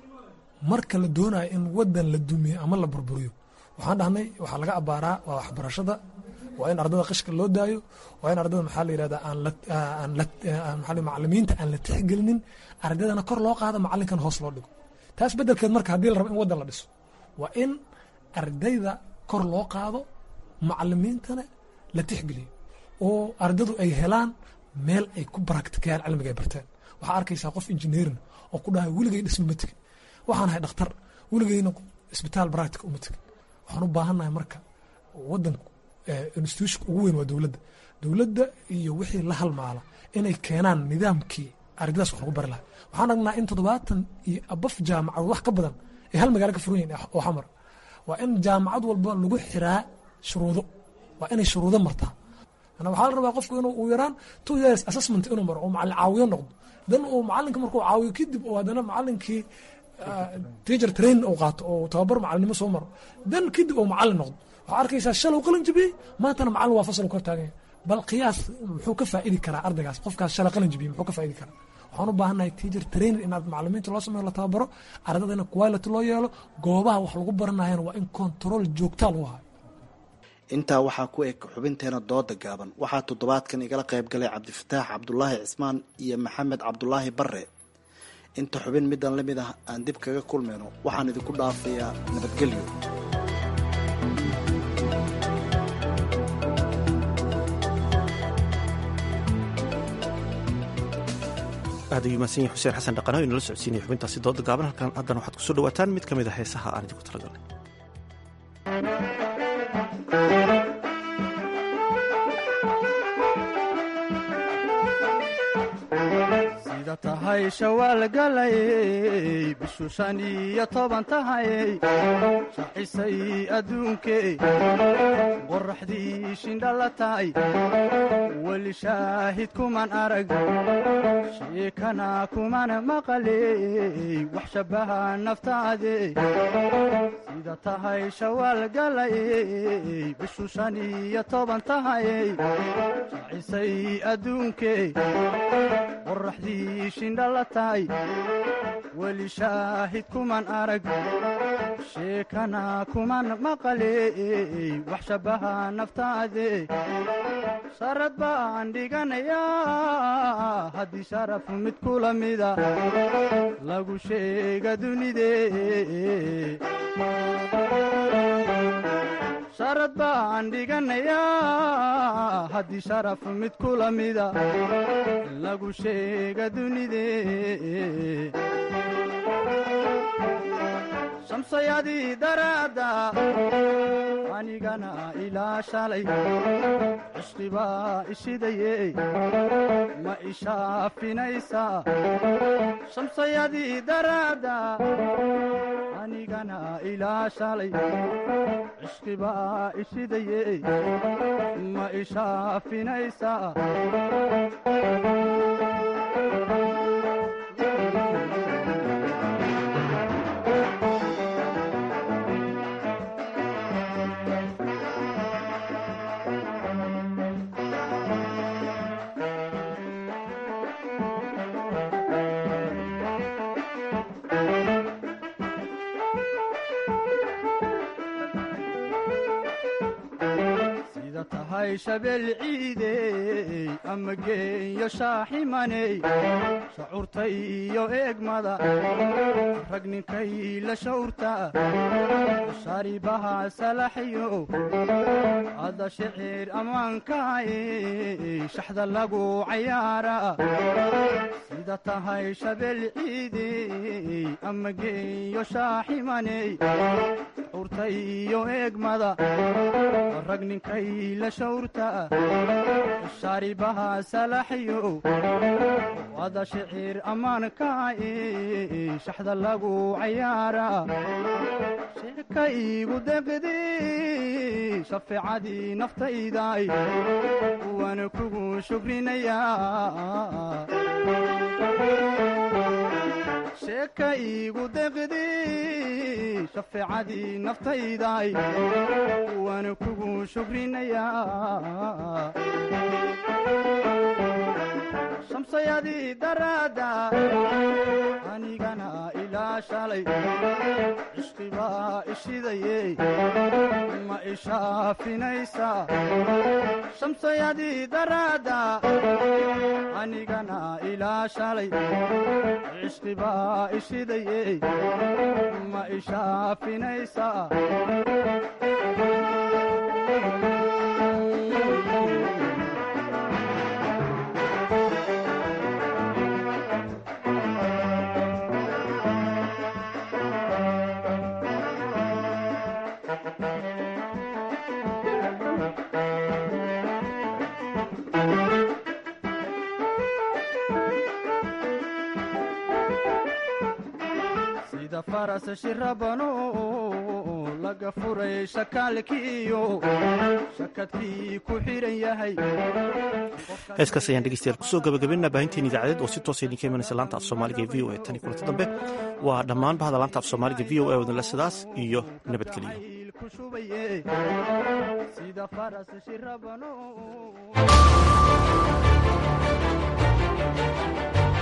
marka la doonayo in wadan la dumiyo ama la burburiyo waxaan dhahnay waxaa laga abaaraa waa waxbarashada waa in ardada qishka loo daayo waa in ardada maxaa la yirahdaa aan aan macalimiinta aan la tixgelinin ardadana kor loo qaado macalinkan hoos loo dhigo taas bedelkeed marka haddii la rabo in wadan la dhiso waa in ardayda kor loo qaado macalimiintana la tixgeliyo oo ardadu ay helaan meel ay ku baraktikayaan cilmiga ay barteen waxaa arkaysaa qof injineerin oo ku dhahay weligay dhisma ma tegin waxaan ahay dhakhtar weligayna isbitaal baractica uma tegin waxaan u baahannahay marka wadanku institutionka ugu weyn waa dowladda dowladda iyo wixii la halmaala inay keenaan nidaamkii ardadaas wax lagu bari lahaa waxaan aragnaa in toddobaatan iyo abaf jaamacadood wax ka badan ay hal magaalo ka furan yihin oo xamar waa in jaamacad walba lagu xiraa shuruudo waa inay shuruudo martaa waxaa la rabaa qofku inuu yaraan two years assessment inuu maro oo macalin caawiyo noqdo dan uu macalinka markuu caawiyo kadib oo haddana macalinkii teacher training uu qaato oo tababar macalinimo soo maro dan kadib uu macalin noqdo waxaa arkaysaa shalow qalin jabiyey maantana macalin waa fasal kor taaganya bal qiyaas muxuu ka faa'idi karaa ardaygaas qofkaas shala qalin jabiye muxuu ka faa'idi karaa waxaan u baahannahay teacher trainer inaad macalimiinta loo sameeyo la tababaro ardadana quality loo yeelo goobaha wax lagu baranayana waa in control joogtaa lagu hayo intaa waxaa ku eg xubinteena dooda gaaban waxaa toddobaadkan igala qayb galay cabdifataax cabdulaahi cismaan iyo maxamed cabdulaahi bare inta xubin midan la mid ah aan dib kaga kulmayno waxaan idinku dhaafayaa nabadgelyo aad ayuu mahadsan yahay xuseen xasan dhaqano inala socodsiinaya xubintaasi dooda gaaban halkan haddana waxaad kusoo dhawaataan mid ka mid a heesaha aan idinku talagalnay sida tahay shawaal galayey bishu shan iyo toban tahayey shaxisay adduunkee qoraxdii shindhala tahay weli shaahid kuman arag sheekana kuman maqaley wax shabbaha naftaade sida tahay shawaal galayey bishu shan iyo toban tahayey shaxisay adduunkee qoraxdii shindhala tahay weli shaahid kuman arag sheekana kuman maqaley wax shabbaha naftaade sharad baan dhiganayaa haddii sharaf mid kula mida lagu sheega dunidee sharad baan dhiganayaa haddii sharaf mid kula mida lagu sheega dunidee shamsayadii daraadda anigana ilaa shalay cishqibaa ishidaye ma ishaafinaysaa shamsayadii daraadda anigana ilaa shalay cishqibaa ishidaye ma ishaafinaysaa sida tahay shabeel ciidey ama geeyo shaaximaney shacuurta iyo eegmada rag ninkay la shawrta sharibaha salaxyo ada shicir ammaankaay shaxda lagu cayaara sida tahay shabeel ciidey ama geeyo shaaximaney shacuurta iyo eegmada rag ninkay la shawrta shaaribaha salaxyo ada shicir ammaankaay shaxda lagu cayaara sheeka iigu deqdi shafeecadii naftayday waana kugu shukrinayaa sheeka iigu deqdi shafeecadii naftayday waana kugu shukrinayaa shamsayadii daraadda anigana ilaa shalay cishqibaa ishidaye ma ishaafinaysaa shamsayadii daraadda anigana ilaa shalay cishqibaa ishidaye ma ishaafinaysaa sida faras shirabano laga furay shakaalkiiyo shakadkii ku xidhan yahay heeskaas ayaan dhegeystayaal kusoo gabagabeynaa baahinteen idaacadeed oo si toosa idinka imanaysa laanta af soomaaliga ee v o a tan iyo kulanti dambe waa dhammaan bahda laanta af soomaaliga v o a wadinle sidaas iyo nabadgeliyo ku shubaye sida faras shirabano